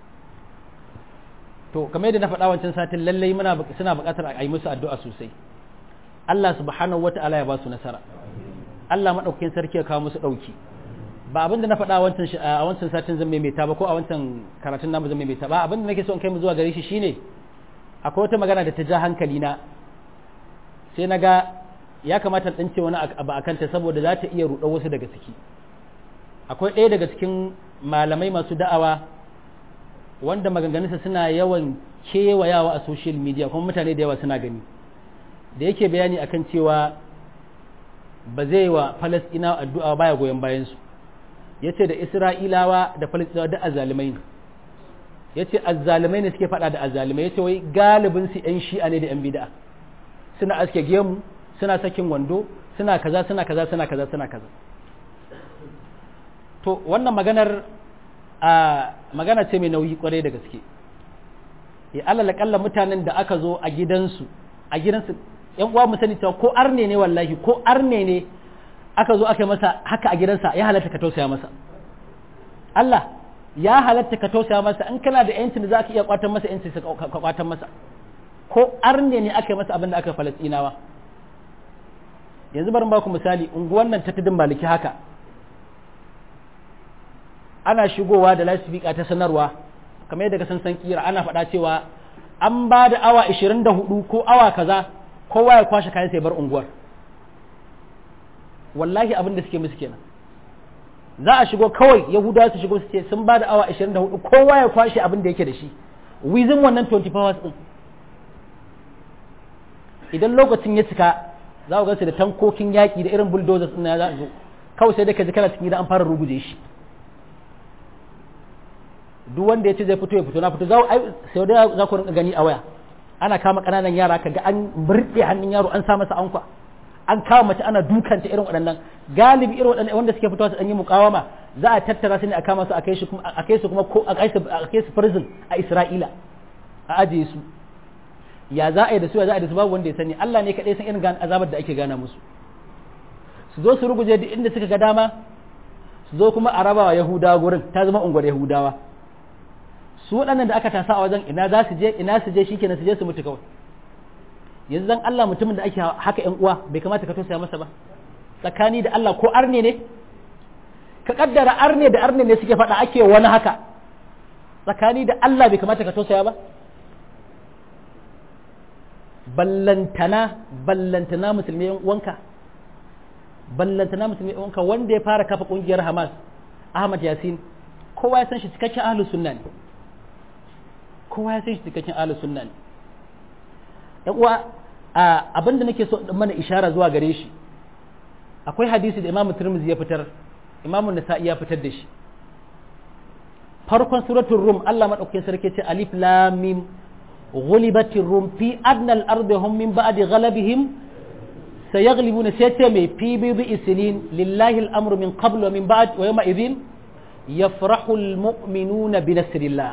to kamar yadda na faɗa wancan satin lallai muna suna buƙatar a yi musu addu'a sosai Allah subhanahu wata'ala ya ba su nasara Allah maɗaukakin sarki ya kawo musu ɗauki ba abin da na faɗa a wancan satin zan maimaita ba ko a wancan karatun namu zan maimaita ba abin da nake so in kai mu zuwa gare shi shine akwai wata magana da ta ja hankali na sai na ga ya kamata in ce wani abu a kanta saboda za ta iya ruɗa wasu daga ciki akwai ɗaya daga cikin malamai masu da'awa wanda maganganunsa suna yawan kewayawa a social media kuma mutane da yawa suna gani da yake bayani akan cewa ba zai wa falasɗinawa addu'a baya goyon bayansu ya ce da isra'ilawa da falasɗinawa da azalimai ne ya ce azalimai ne suke faɗa da azalimai ya ce wai galibinsu 'yan shi'a ne da 'yan bida'a suna aske gemu suna sakin wando suna kaza suna kaza suna kaza suna kaza to wannan maganar a magana ce mai nauyi kwarai da gaske ya alal kalla mutanen da aka zo a gidansu a gidansu yan uwa mu sani cewa ko arne ne wallahi ko arne ne aka zo aka yi masa haka a gidansa ya halatta ka tausaya masa Allah ya halatta ka tausaya masa in kana da yancin da za ka iya kwatan masa yancin ka kwatan masa ko arne ne aka yi masa abin da aka falastinawa yanzu bari ba ku misali unguwan nan ta tudun maliki haka ana shigowa da lasifika ta sanarwa kamar yadda ka san san kira ana faɗa cewa an ba da awa 24 ko awa kaza kowa ya kwashe kayan sai bar unguwar wallahi abin da suke musu kenan za a shigo kawai yahudawa su shigo su ce sun ba da awa 24 kowa ya kwashe abin da yake da shi within wannan 24 hours din idan lokacin ya cika za ku gansu da tankokin yaƙi da irin bulldozers ɗin ya za zo kawai sai da ka ji kana cikin gida an fara ruguje shi duk wanda ya ce zai fito ya fito na fito za ai sai da za ku rinka gani a waya ana kama ƙananan yara kaga an burɗe hannun yaro an sa masa ankwa an kama mace ana dukanta irin waɗannan galibi irin waɗannan wanda suke fitowa su ɗan yi mukawama za a tattara su ne a kama su a kai su kuma a kai su kuma ko a kai su prison a Isra'ila a ajiye su ya za a yi da su ya za a yi da su babu wanda ya sani Allah ne kaɗai san irin azabar da ake gana musu su zo su ruguje duk inda suka ga dama su zo kuma a rabawa Yahudawa gurin ta zama unguwar Yahudawa su waɗannan da aka tasa a wajen ina za su je ina su je shikenan su je su mutu kawai yanzu dan Allah mutumin da ake haka ƴan uwa bai kamata ka tausaya masa ba tsakani da Allah ko arne ne ka kaddara arne da arne ne suke faɗa ake wani haka tsakani da Allah bai kamata ka tausaya ba ballantana ballantana musulmi yan uwanka ballantana musulmi yan uwanka wanda ya fara kafa kungiyar Hamas Ahmad Yasin kowa ya san shi cikakken ahlus sunna ne kowa ya san shi cikakken ahlus sunna ne yan uwa abinda nake so in mana ishara zuwa gare shi akwai hadisi da Imam Tirmidhi ya fitar Imam Nasa'i ya fitar da shi farkon suratul rum Allah madaukakin sarki ce alif lam mim ghulibatir rum fi adna al-ardi hum min ba'di ghalabihim sayaglibuna sai ce mai fi bi isnin lillahi al-amru min qabl wa min ba'd wa yawma idhin yafrahu al-mu'minuna bi nasrillah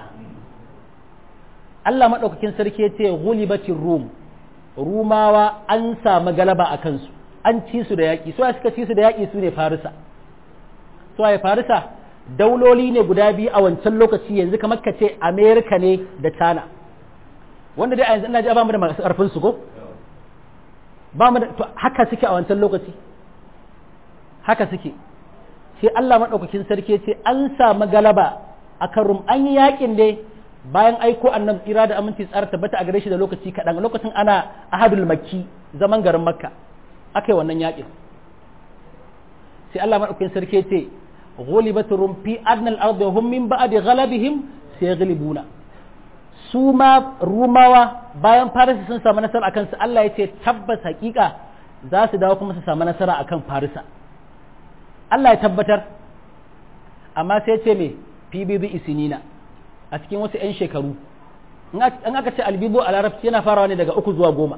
Allah madaukakin sarki ya ce ghulibatir rum rumawa an samu galaba a kansu an ci su da yaƙi so suka ci su da yaƙi su ne farisa so ya farisa dauloli ne guda biyu a wancan lokaci yanzu kamar ka ce amerika ne da china wanda dai a yanzu ina ji ba mu da masu ƙarfin su ko ba mu da to haka suke a wancan lokaci haka suke sai Allah maɗaukakin sarki ce an samu galaba a kan rum an yi yaƙin ne bayan aiko annabi tsira da aminci tsara tabbata a gare shi da lokaci kaɗan lokacin ana ahadul makki zaman garin makka aka yi wannan yaƙin sai Allah maɗaukakin sarki ce غلبت الروم في أدنى الأرض وهم من بعد غلبهم سيغلبون su ma rumawa bayan farisa sun samu nasara akan su Allah ya ce tabbas hakika za su dawo kuma su samu nasara akan farisa Allah ya tabbatar amma sai ce me PBB isinina a cikin wasu 'yan shekaru in aka ce albibo a larabci yana farawa ne daga uku zuwa goma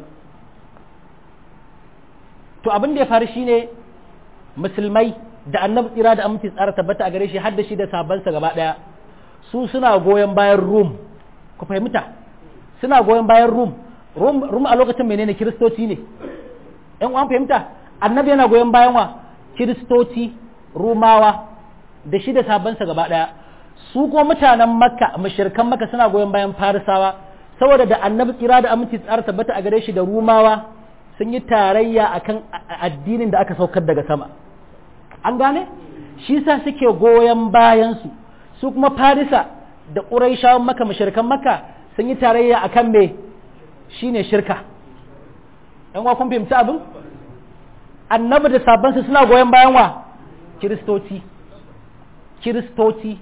to abin da ya faru shine musulmai da annabi tsira da aminci tsara tabbata a gare shi har da shi da sabansa gaba daya su suna goyon bayan rum ku fahimta suna goyon bayan rum rum a lokacin menene kiristoci ne yan uwan fahimta annabi yana goyon bayan wa kiristoci rumawa da shi da sabansa gaba daya su kuma mutanen makka mashirkan makka suna goyon bayan farisawa saboda da annabi tsira da aminci tsara tabbata a gare shi da rumawa sun yi tarayya akan addinin da aka saukar daga sama an gane shi sa suke goyon bayansu su kuma farisa da ƙuraishawan maka mashirkan maka sun yi tarayya a kan me shi ne shirka ‘yan wa kun fahimci abin annabi da sabansu suna goyon bayan wa kiristoci kiristoci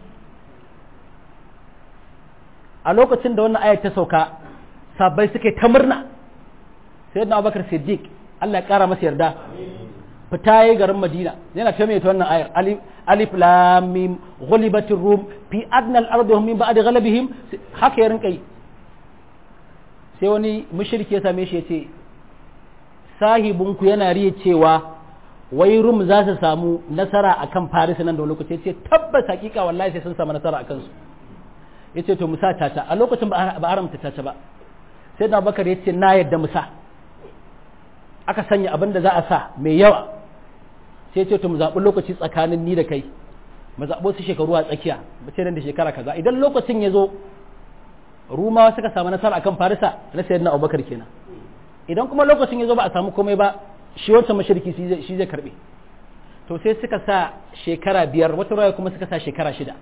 a lokacin da wannan ayat ta sauka sabai suke ta murna sai na abubakar siddiq Allah ya kara masa yarda fita yayi garin Madina yana ta mai wannan ayar alif alif lam mim ghulibatir rum fi adna al-ard hum min ba'di ghalabihim haka ya rinka yi sai wani mushriki ya same shi yace sahibun ku yana riya cewa wai rum za su samu nasara akan Faris nan da lokaci yace tabbas hakika wallahi sai sun samu nasara akan su yace to musa tata a lokacin ba haramta tata ba sai da Abubakar yace na yadda musa aka sanya abin da za a sa mai yawa sai ce to mu zaɓi lokaci tsakanin ni da kai mu zaɓo su shekaru a tsakiya mu ce nan da shekara kaza idan lokacin ya zo rumawa suka samu nasara akan farisa na sayyidina abubakar kenan idan kuma lokacin ya zo ba a samu komai ba shi wancan mashirki shi zai karbe to sai suka sa shekara biyar wata raya kuma suka sa shekara shida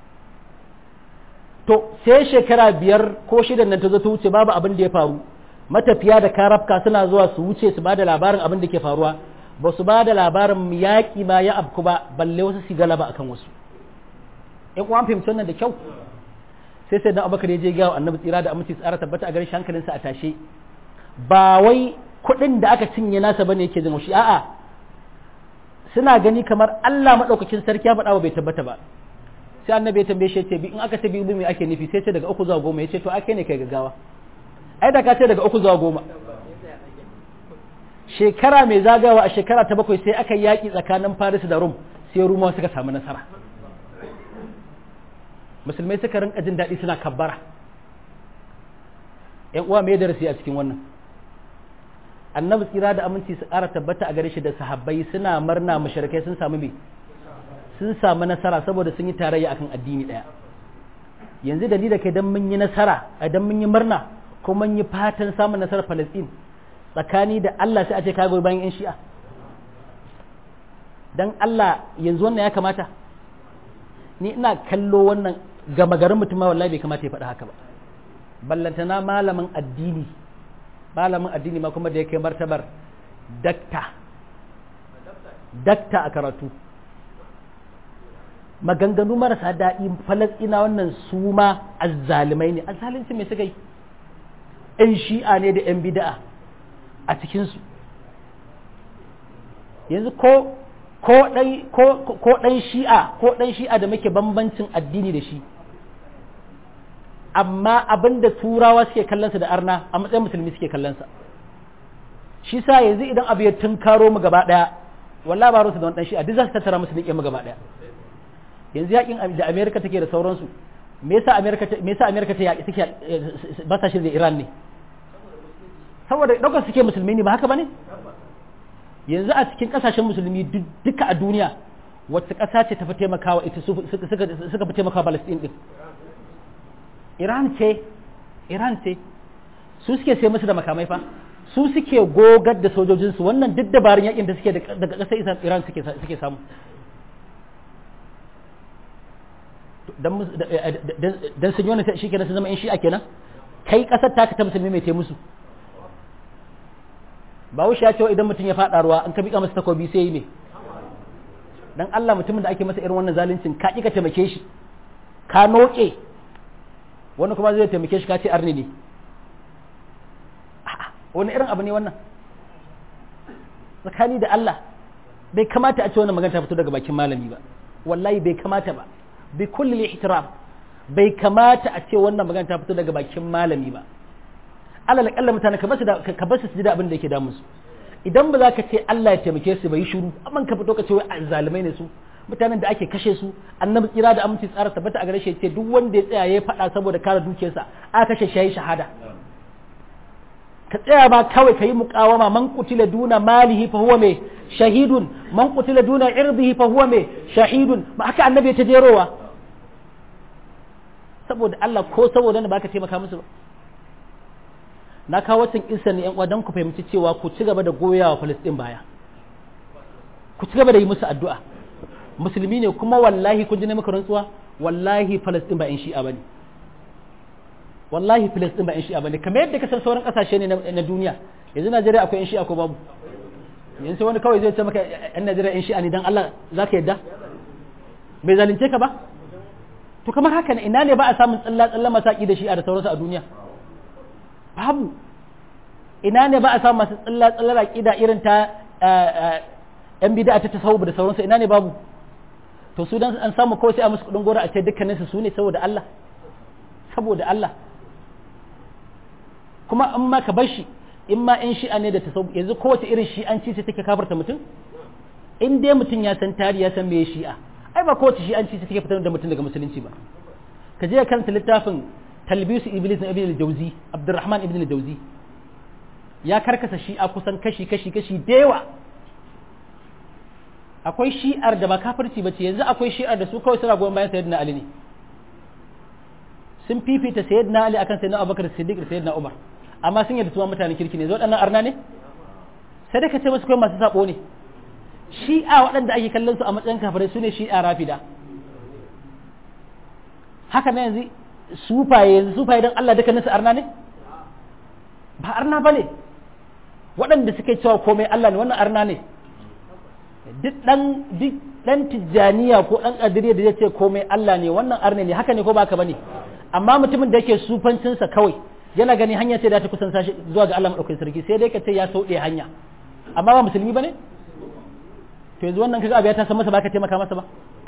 to sai shekara biyar ko shidan nan ta zo ta wuce babu abin da ya faru matafiya da karafka suna zuwa su wuce su ba da labarin abin da ke faruwa ba su ba da labarin yaƙi ma ya abku ba balle wasu su galaba akan wasu in kuma fahimci wannan da kyau sai sai dan abubakar ya je gawa annabi tsira da aminci tsara tabbata a garin hankalinsa a tashe ba wai kuɗin da aka cinye nasa bane yake jin shi a'a suna gani kamar Allah madaukakin sarki ya faɗa ba bai tabbata ba sai annabi ya tambaye shi ce bi in aka ce bi me ake nufi sai ce daga uku zuwa goma ya ce to ake ne kai gaggawa ai da ka ce daga uku zuwa goma shekara mai zagawa a shekara ta bakwai sai aka yaƙi tsakanin Faris da Rum sai Rumawa suka samu nasara musulmai suka rinka jin daɗi suna kabbara ‘yan uwa mai darasi a cikin wannan annabi tsira da aminci su ƙara tabbata a gare shi da sahabbai suna murna mashirkai sun samu me sun samu nasara saboda sun yi tarayya akan addini ɗaya yanzu da ni da kai dan mun yi nasara idan mun yi murna ko mun yi fatan samun nasarar Palestine tsakani da Allah sai a ce ka goyi bayan 'yan shi'a dan Allah yanzu wannan ya kamata ni ina kallo wannan gama garin mutum ma wallahi bai kamata ya faɗi haka ba ballantana malamin addini malamin addini ma kuma da ya kai martabar dakta dakta a karatu maganganu marasa daɗi falasɗina wannan su ma azzalimai ne azzalinci mai suka yi ‘yan shi'a ne da ‘yan bida'a a cikinsu yanzu ko ko ɗan shi'a ko ɗan shi'a da muke bambancin addini da shi amma abinda turawa suke kallonsa da arna a matsayin musulmi suke kallonsa shi sa yanzu idan abu ya tunkaro mu gaba daya wallahi ba rusu da wani shi a duk za su tattara musu nike mu gaba daya yanzu yakin da America take da sauransu me yasa America me yasa America ta yaki take ba ta shirye Iran ne saboda daukar suke musulmi ne ba haka bane yanzu a cikin kasashen musulmi duka a duniya wacce kasa ce ta fi taimakawa ita suka fi taimakawa Palestine din Iran ce Iran ce su suke sai musu da makamai fa su suke gogar da sojojinsu wannan duk dabarun yakin da suke daga ƙasar Iran suke samu dan sun yi wani shi kenan sun zama in shi'a kenan kai ƙasar ta ta musulmi mai musu ba wuce ya ce idan mutum ya faɗa ruwa an ka miƙa masa takobi sai yi ne dan Allah mutumin da ake masa irin wannan zaluncin ka ƙi ka taimake shi ka noke wani kuma zai taimake shi ka ce arni ne wani irin abu ne wannan tsakani da Allah bai kamata a ce wannan magana ta fito daga bakin malami ba wallahi bai kamata ba bi kulli ihtiram bai kamata a ce wannan magana ta fito daga bakin malami ba alal kalla mutane ka basu da ka basu su ji da abin da yake damu su idan ba za ka ce Allah ya taimake su bai shiru amma ka fito ka ce wai zalimai ne su mutanen da ake kashe su annabi kira da aminci tsara tabbata a gare shi ce duk wanda ya tsaya ya faɗa saboda kare dukiyarsa aka kashe shi yayi shahada ka tsaya ba kawai ka yi muƙawama man kutila duna malihi fa huwa mai shahidun man kutila duna irdihi fa huwa mai shahidun ba haka annabi ta jerowa saboda Allah ko saboda ne baka taimaka musu ba na kawo wacin isa ne yan uwa don ku fahimci cewa ku ci gaba da goyawa Palestine baya ku ci gaba da yi musu addu'a musulmi ne kuma wallahi kun ji ne maka rantsuwa wallahi Palestine ba in shi'a bane wallahi Filistin ba 'yan shi'a bane kamar yadda kasar sauran kasashe ne na duniya yanzu Najeriya akwai 'yan shi'a ko babu yanzu wani kawai zai ce maka 'yan Najeriya 'yan shi'a ne dan Allah za ka yadda bai zalunce ka ba to kamar haka ne ina ne ba a samun tsalla tsalla masaki da shi'a da sauransu a duniya babu ina ne ba a samun masu tsalla tsalla aqida irin ta yan bid'a ta tasawuf da sauransu ina ne babu to su dan an samu kawai sai a musu kudin gora a ce dukkaninsu su ne saboda Allah saboda Allah kuma in ma ka bar shi in ma in shi'a ne da ta yanzu kowace irin shi'anci ce take kafarta mutum in dai mutum ya san tari ya san me shi'a ai ba kowace shi'anci ce take fitar da mutum daga musulunci ba ka je karanta littafin talbisu iblis na ibn al-jawzi abdurrahman ibn al-jawzi ya karkasa shi'a kusan kashi kashi kashi da yawa akwai shi'ar da ba kafirci ba ce yanzu akwai shi'ar da su kawai suna goyon bayan sayyidina ali ne sun fifita sayyidina ali akan sayyidina abubakar siddiq da sayyidina umar amma sun yadda tuwa mutanen kirki ne zo waɗannan arna ne sai dai ka ce musu kai masu sabo ne shi'a waɗanda ake kallon su a matsayin kafirai su ne shi'a rafida haka na yanzu sufaye yanzu sufaye don Allah dukkanin su arna ne ba arna ba ne waɗanda suke cewa komai Allah ne wannan arna ne duk ɗan duk ɗan tijjaniya ko ɗan ƙadiriya da zai ce komai Allah ne wannan arne ne haka ne ko baka bane amma mutumin da yake sufancinsa kawai yana gani hanya sai da ta kusan sashi zuwa ga Allah madaukakin sarki sai dai ka ce ya sauɗe hanya amma ba musulmi bane to yanzu wannan kaga abu ya ta san masa baka taimaka masa ba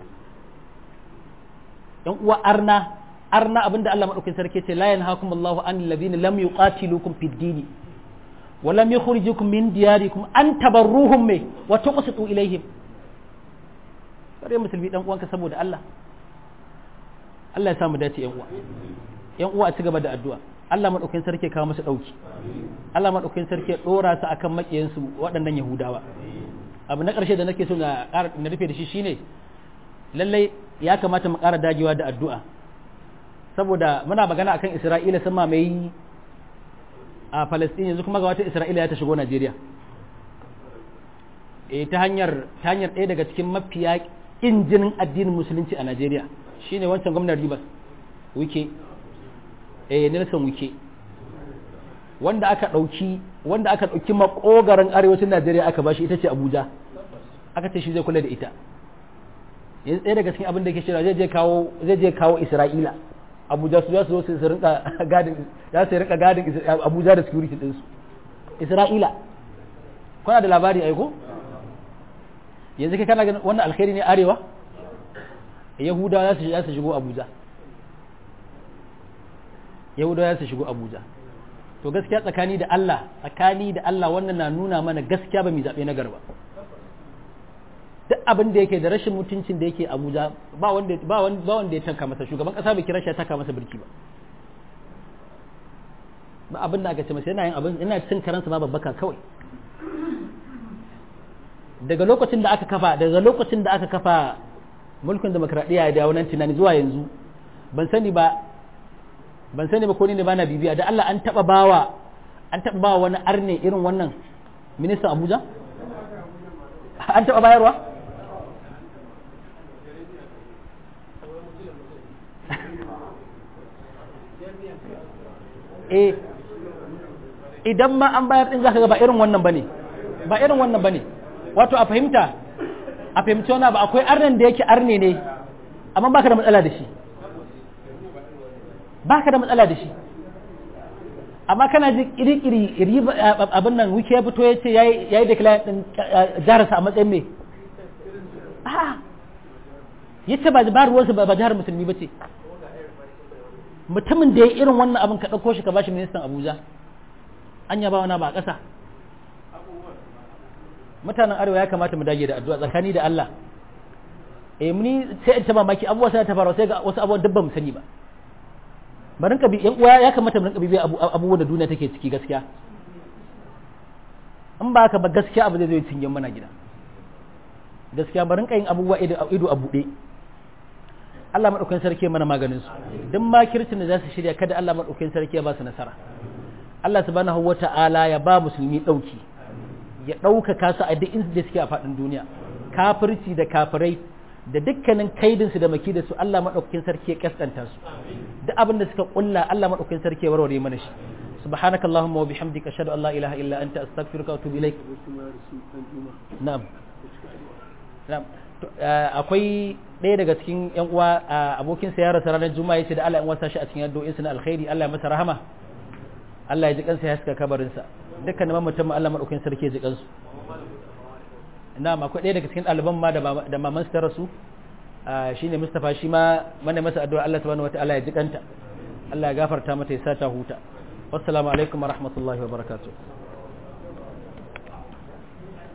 yan uwa arna arna abinda Allah madaukakin sarki ce la yanhaakum Allahu an alladhina lam yuqatilukum fid dini wa lam yukhrijukum min diyarikum an tabarruhum me wa tuqsitu ilaihim kare musulmi dan uwanka saboda Allah Allah ya samu dace yan uwa yan uwa a ci gaba da addu'a Allah madaukakin sarki ya kawo musu dauki Allah madaukakin sarki ya dora su akan makiyansu waɗannan Yahudawa abu na ƙarshe da nake so na ƙara na rufe da shi shine lallai ya kamata mu ƙara dagewa da addu'a saboda muna magana akan Isra'ila sun mamaye a Palestine yanzu kuma ga wata Isra'ila ya ta shigo Najeriya eh ta hanyar ta hanyar ɗaya daga cikin mafiya kin jinin addinin musulunci a Najeriya shine wancan gwamnan Rivers Wike eh Nelson Wike wanda aka ɗauki wanda aka ɗauki makogaran arewacin Najeriya aka bashi ita ce Abuja aka ce shi zai kula da ita yanzu ɗaya daga cikin abin da ke shirya zai je kawo zai je kawo Isra'ila Abuja su za su zo su rinka gadin za su rinka gadin Abuja da security din su Isra'ila kuna da labari aiko yanzu kai kana ganin wannan alkhairi ne arewa Yahudawa za su za su shigo Abuja yahudawa su shigo abuja to gaskiya tsakani da Allah tsakani da Allah wannan na nuna mana gaskiya ba mu zaɓe na garba duk abin da yake da rashin mutuncin da yake abuja ba wanda ba wanda ya tanka masa shugaban kasa bai kira shi ya taka masa birki ba ba abin da aka ce masa yana yin abin ina cin karansa ma babbaka kawai daga lokacin da aka kafa daga lokacin da aka kafa mulkin demokradiyya da wannan tunani zuwa yanzu ban sani ba ban sani ba ko ni ne bana bibiya da Allah an taba bawa an taba bawa wani arne irin wannan ministan Abuja an taba bayarwa eh idan ma an bayar din zaka ga ba irin wannan bane ba irin wannan bane wato a fahimta a fahimci wani ba akwai arnen da yake arne ne amma baka da matsala da shi baka da matsala da shi amma kana ji iri-iri abin nan wiki ya fito ya ce ya yi declare din jiharsa a matsayin me ya ce ba ruwansa ba jihar musulmi ba ce mutumin da ya irin wannan abin ka ɗauko shi ka bashi ministan abuja an yaba wana ba a ƙasa mutanen arewa ya kamata mu dage da addu'a tsakani da Allah eh muni sai in ta mamaki abubuwa sai ta faru sai ga wasu abubuwan dubban mu sani ba barin ka bi yan uwa ya kamata mu rinka bibiya abubuwan da duniya take ciki gaskiya in ba haka ba gaskiya abu zai zo cinye mana gida gaskiya barin ka yin abubuwa ido a buɗe Allah madaukakin sarki mana maganin su duk makircin da za su shirya kada Allah madaukakin sarki ya ba su nasara Allah subhanahu wata'ala ya ba musulmi dauki ya ɗaukaka su a duk inda suke a faɗin duniya kafirci da kafirai da dukkanin kaidinsu da maki da su Allah maɗaukakin sarki ya kaskanta su duk abin da suka ƙulla Allah maɗaukakin sarki ya warware mana shi سبحانك اللهم وبحمدك أشهد أن لا إله إلا أنت أستغفرك وأتوب إليك نعم نعم akwai ɗaya daga cikin yan uwa abokin sa ya rasa ranar juma'a yace da Allah in wasa shi a cikin addu'o'in sa na alkhairi Allah ya masa rahama Allah ya ji kansa ya haska kabarin sa dukkan mamatan Allah madaukakin sarki ya ji kansu na'am akwai ɗaya daga cikin ɗaliban ma da maman su ta rasu shine Mustafa shi ma mana masa addu'a Allah subhanahu wataala ya ji kanta Allah ya gafarta mata ya sa ta huta wassalamu alaikum wa rahmatullahi wa barakatuh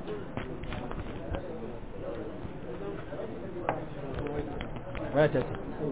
Right,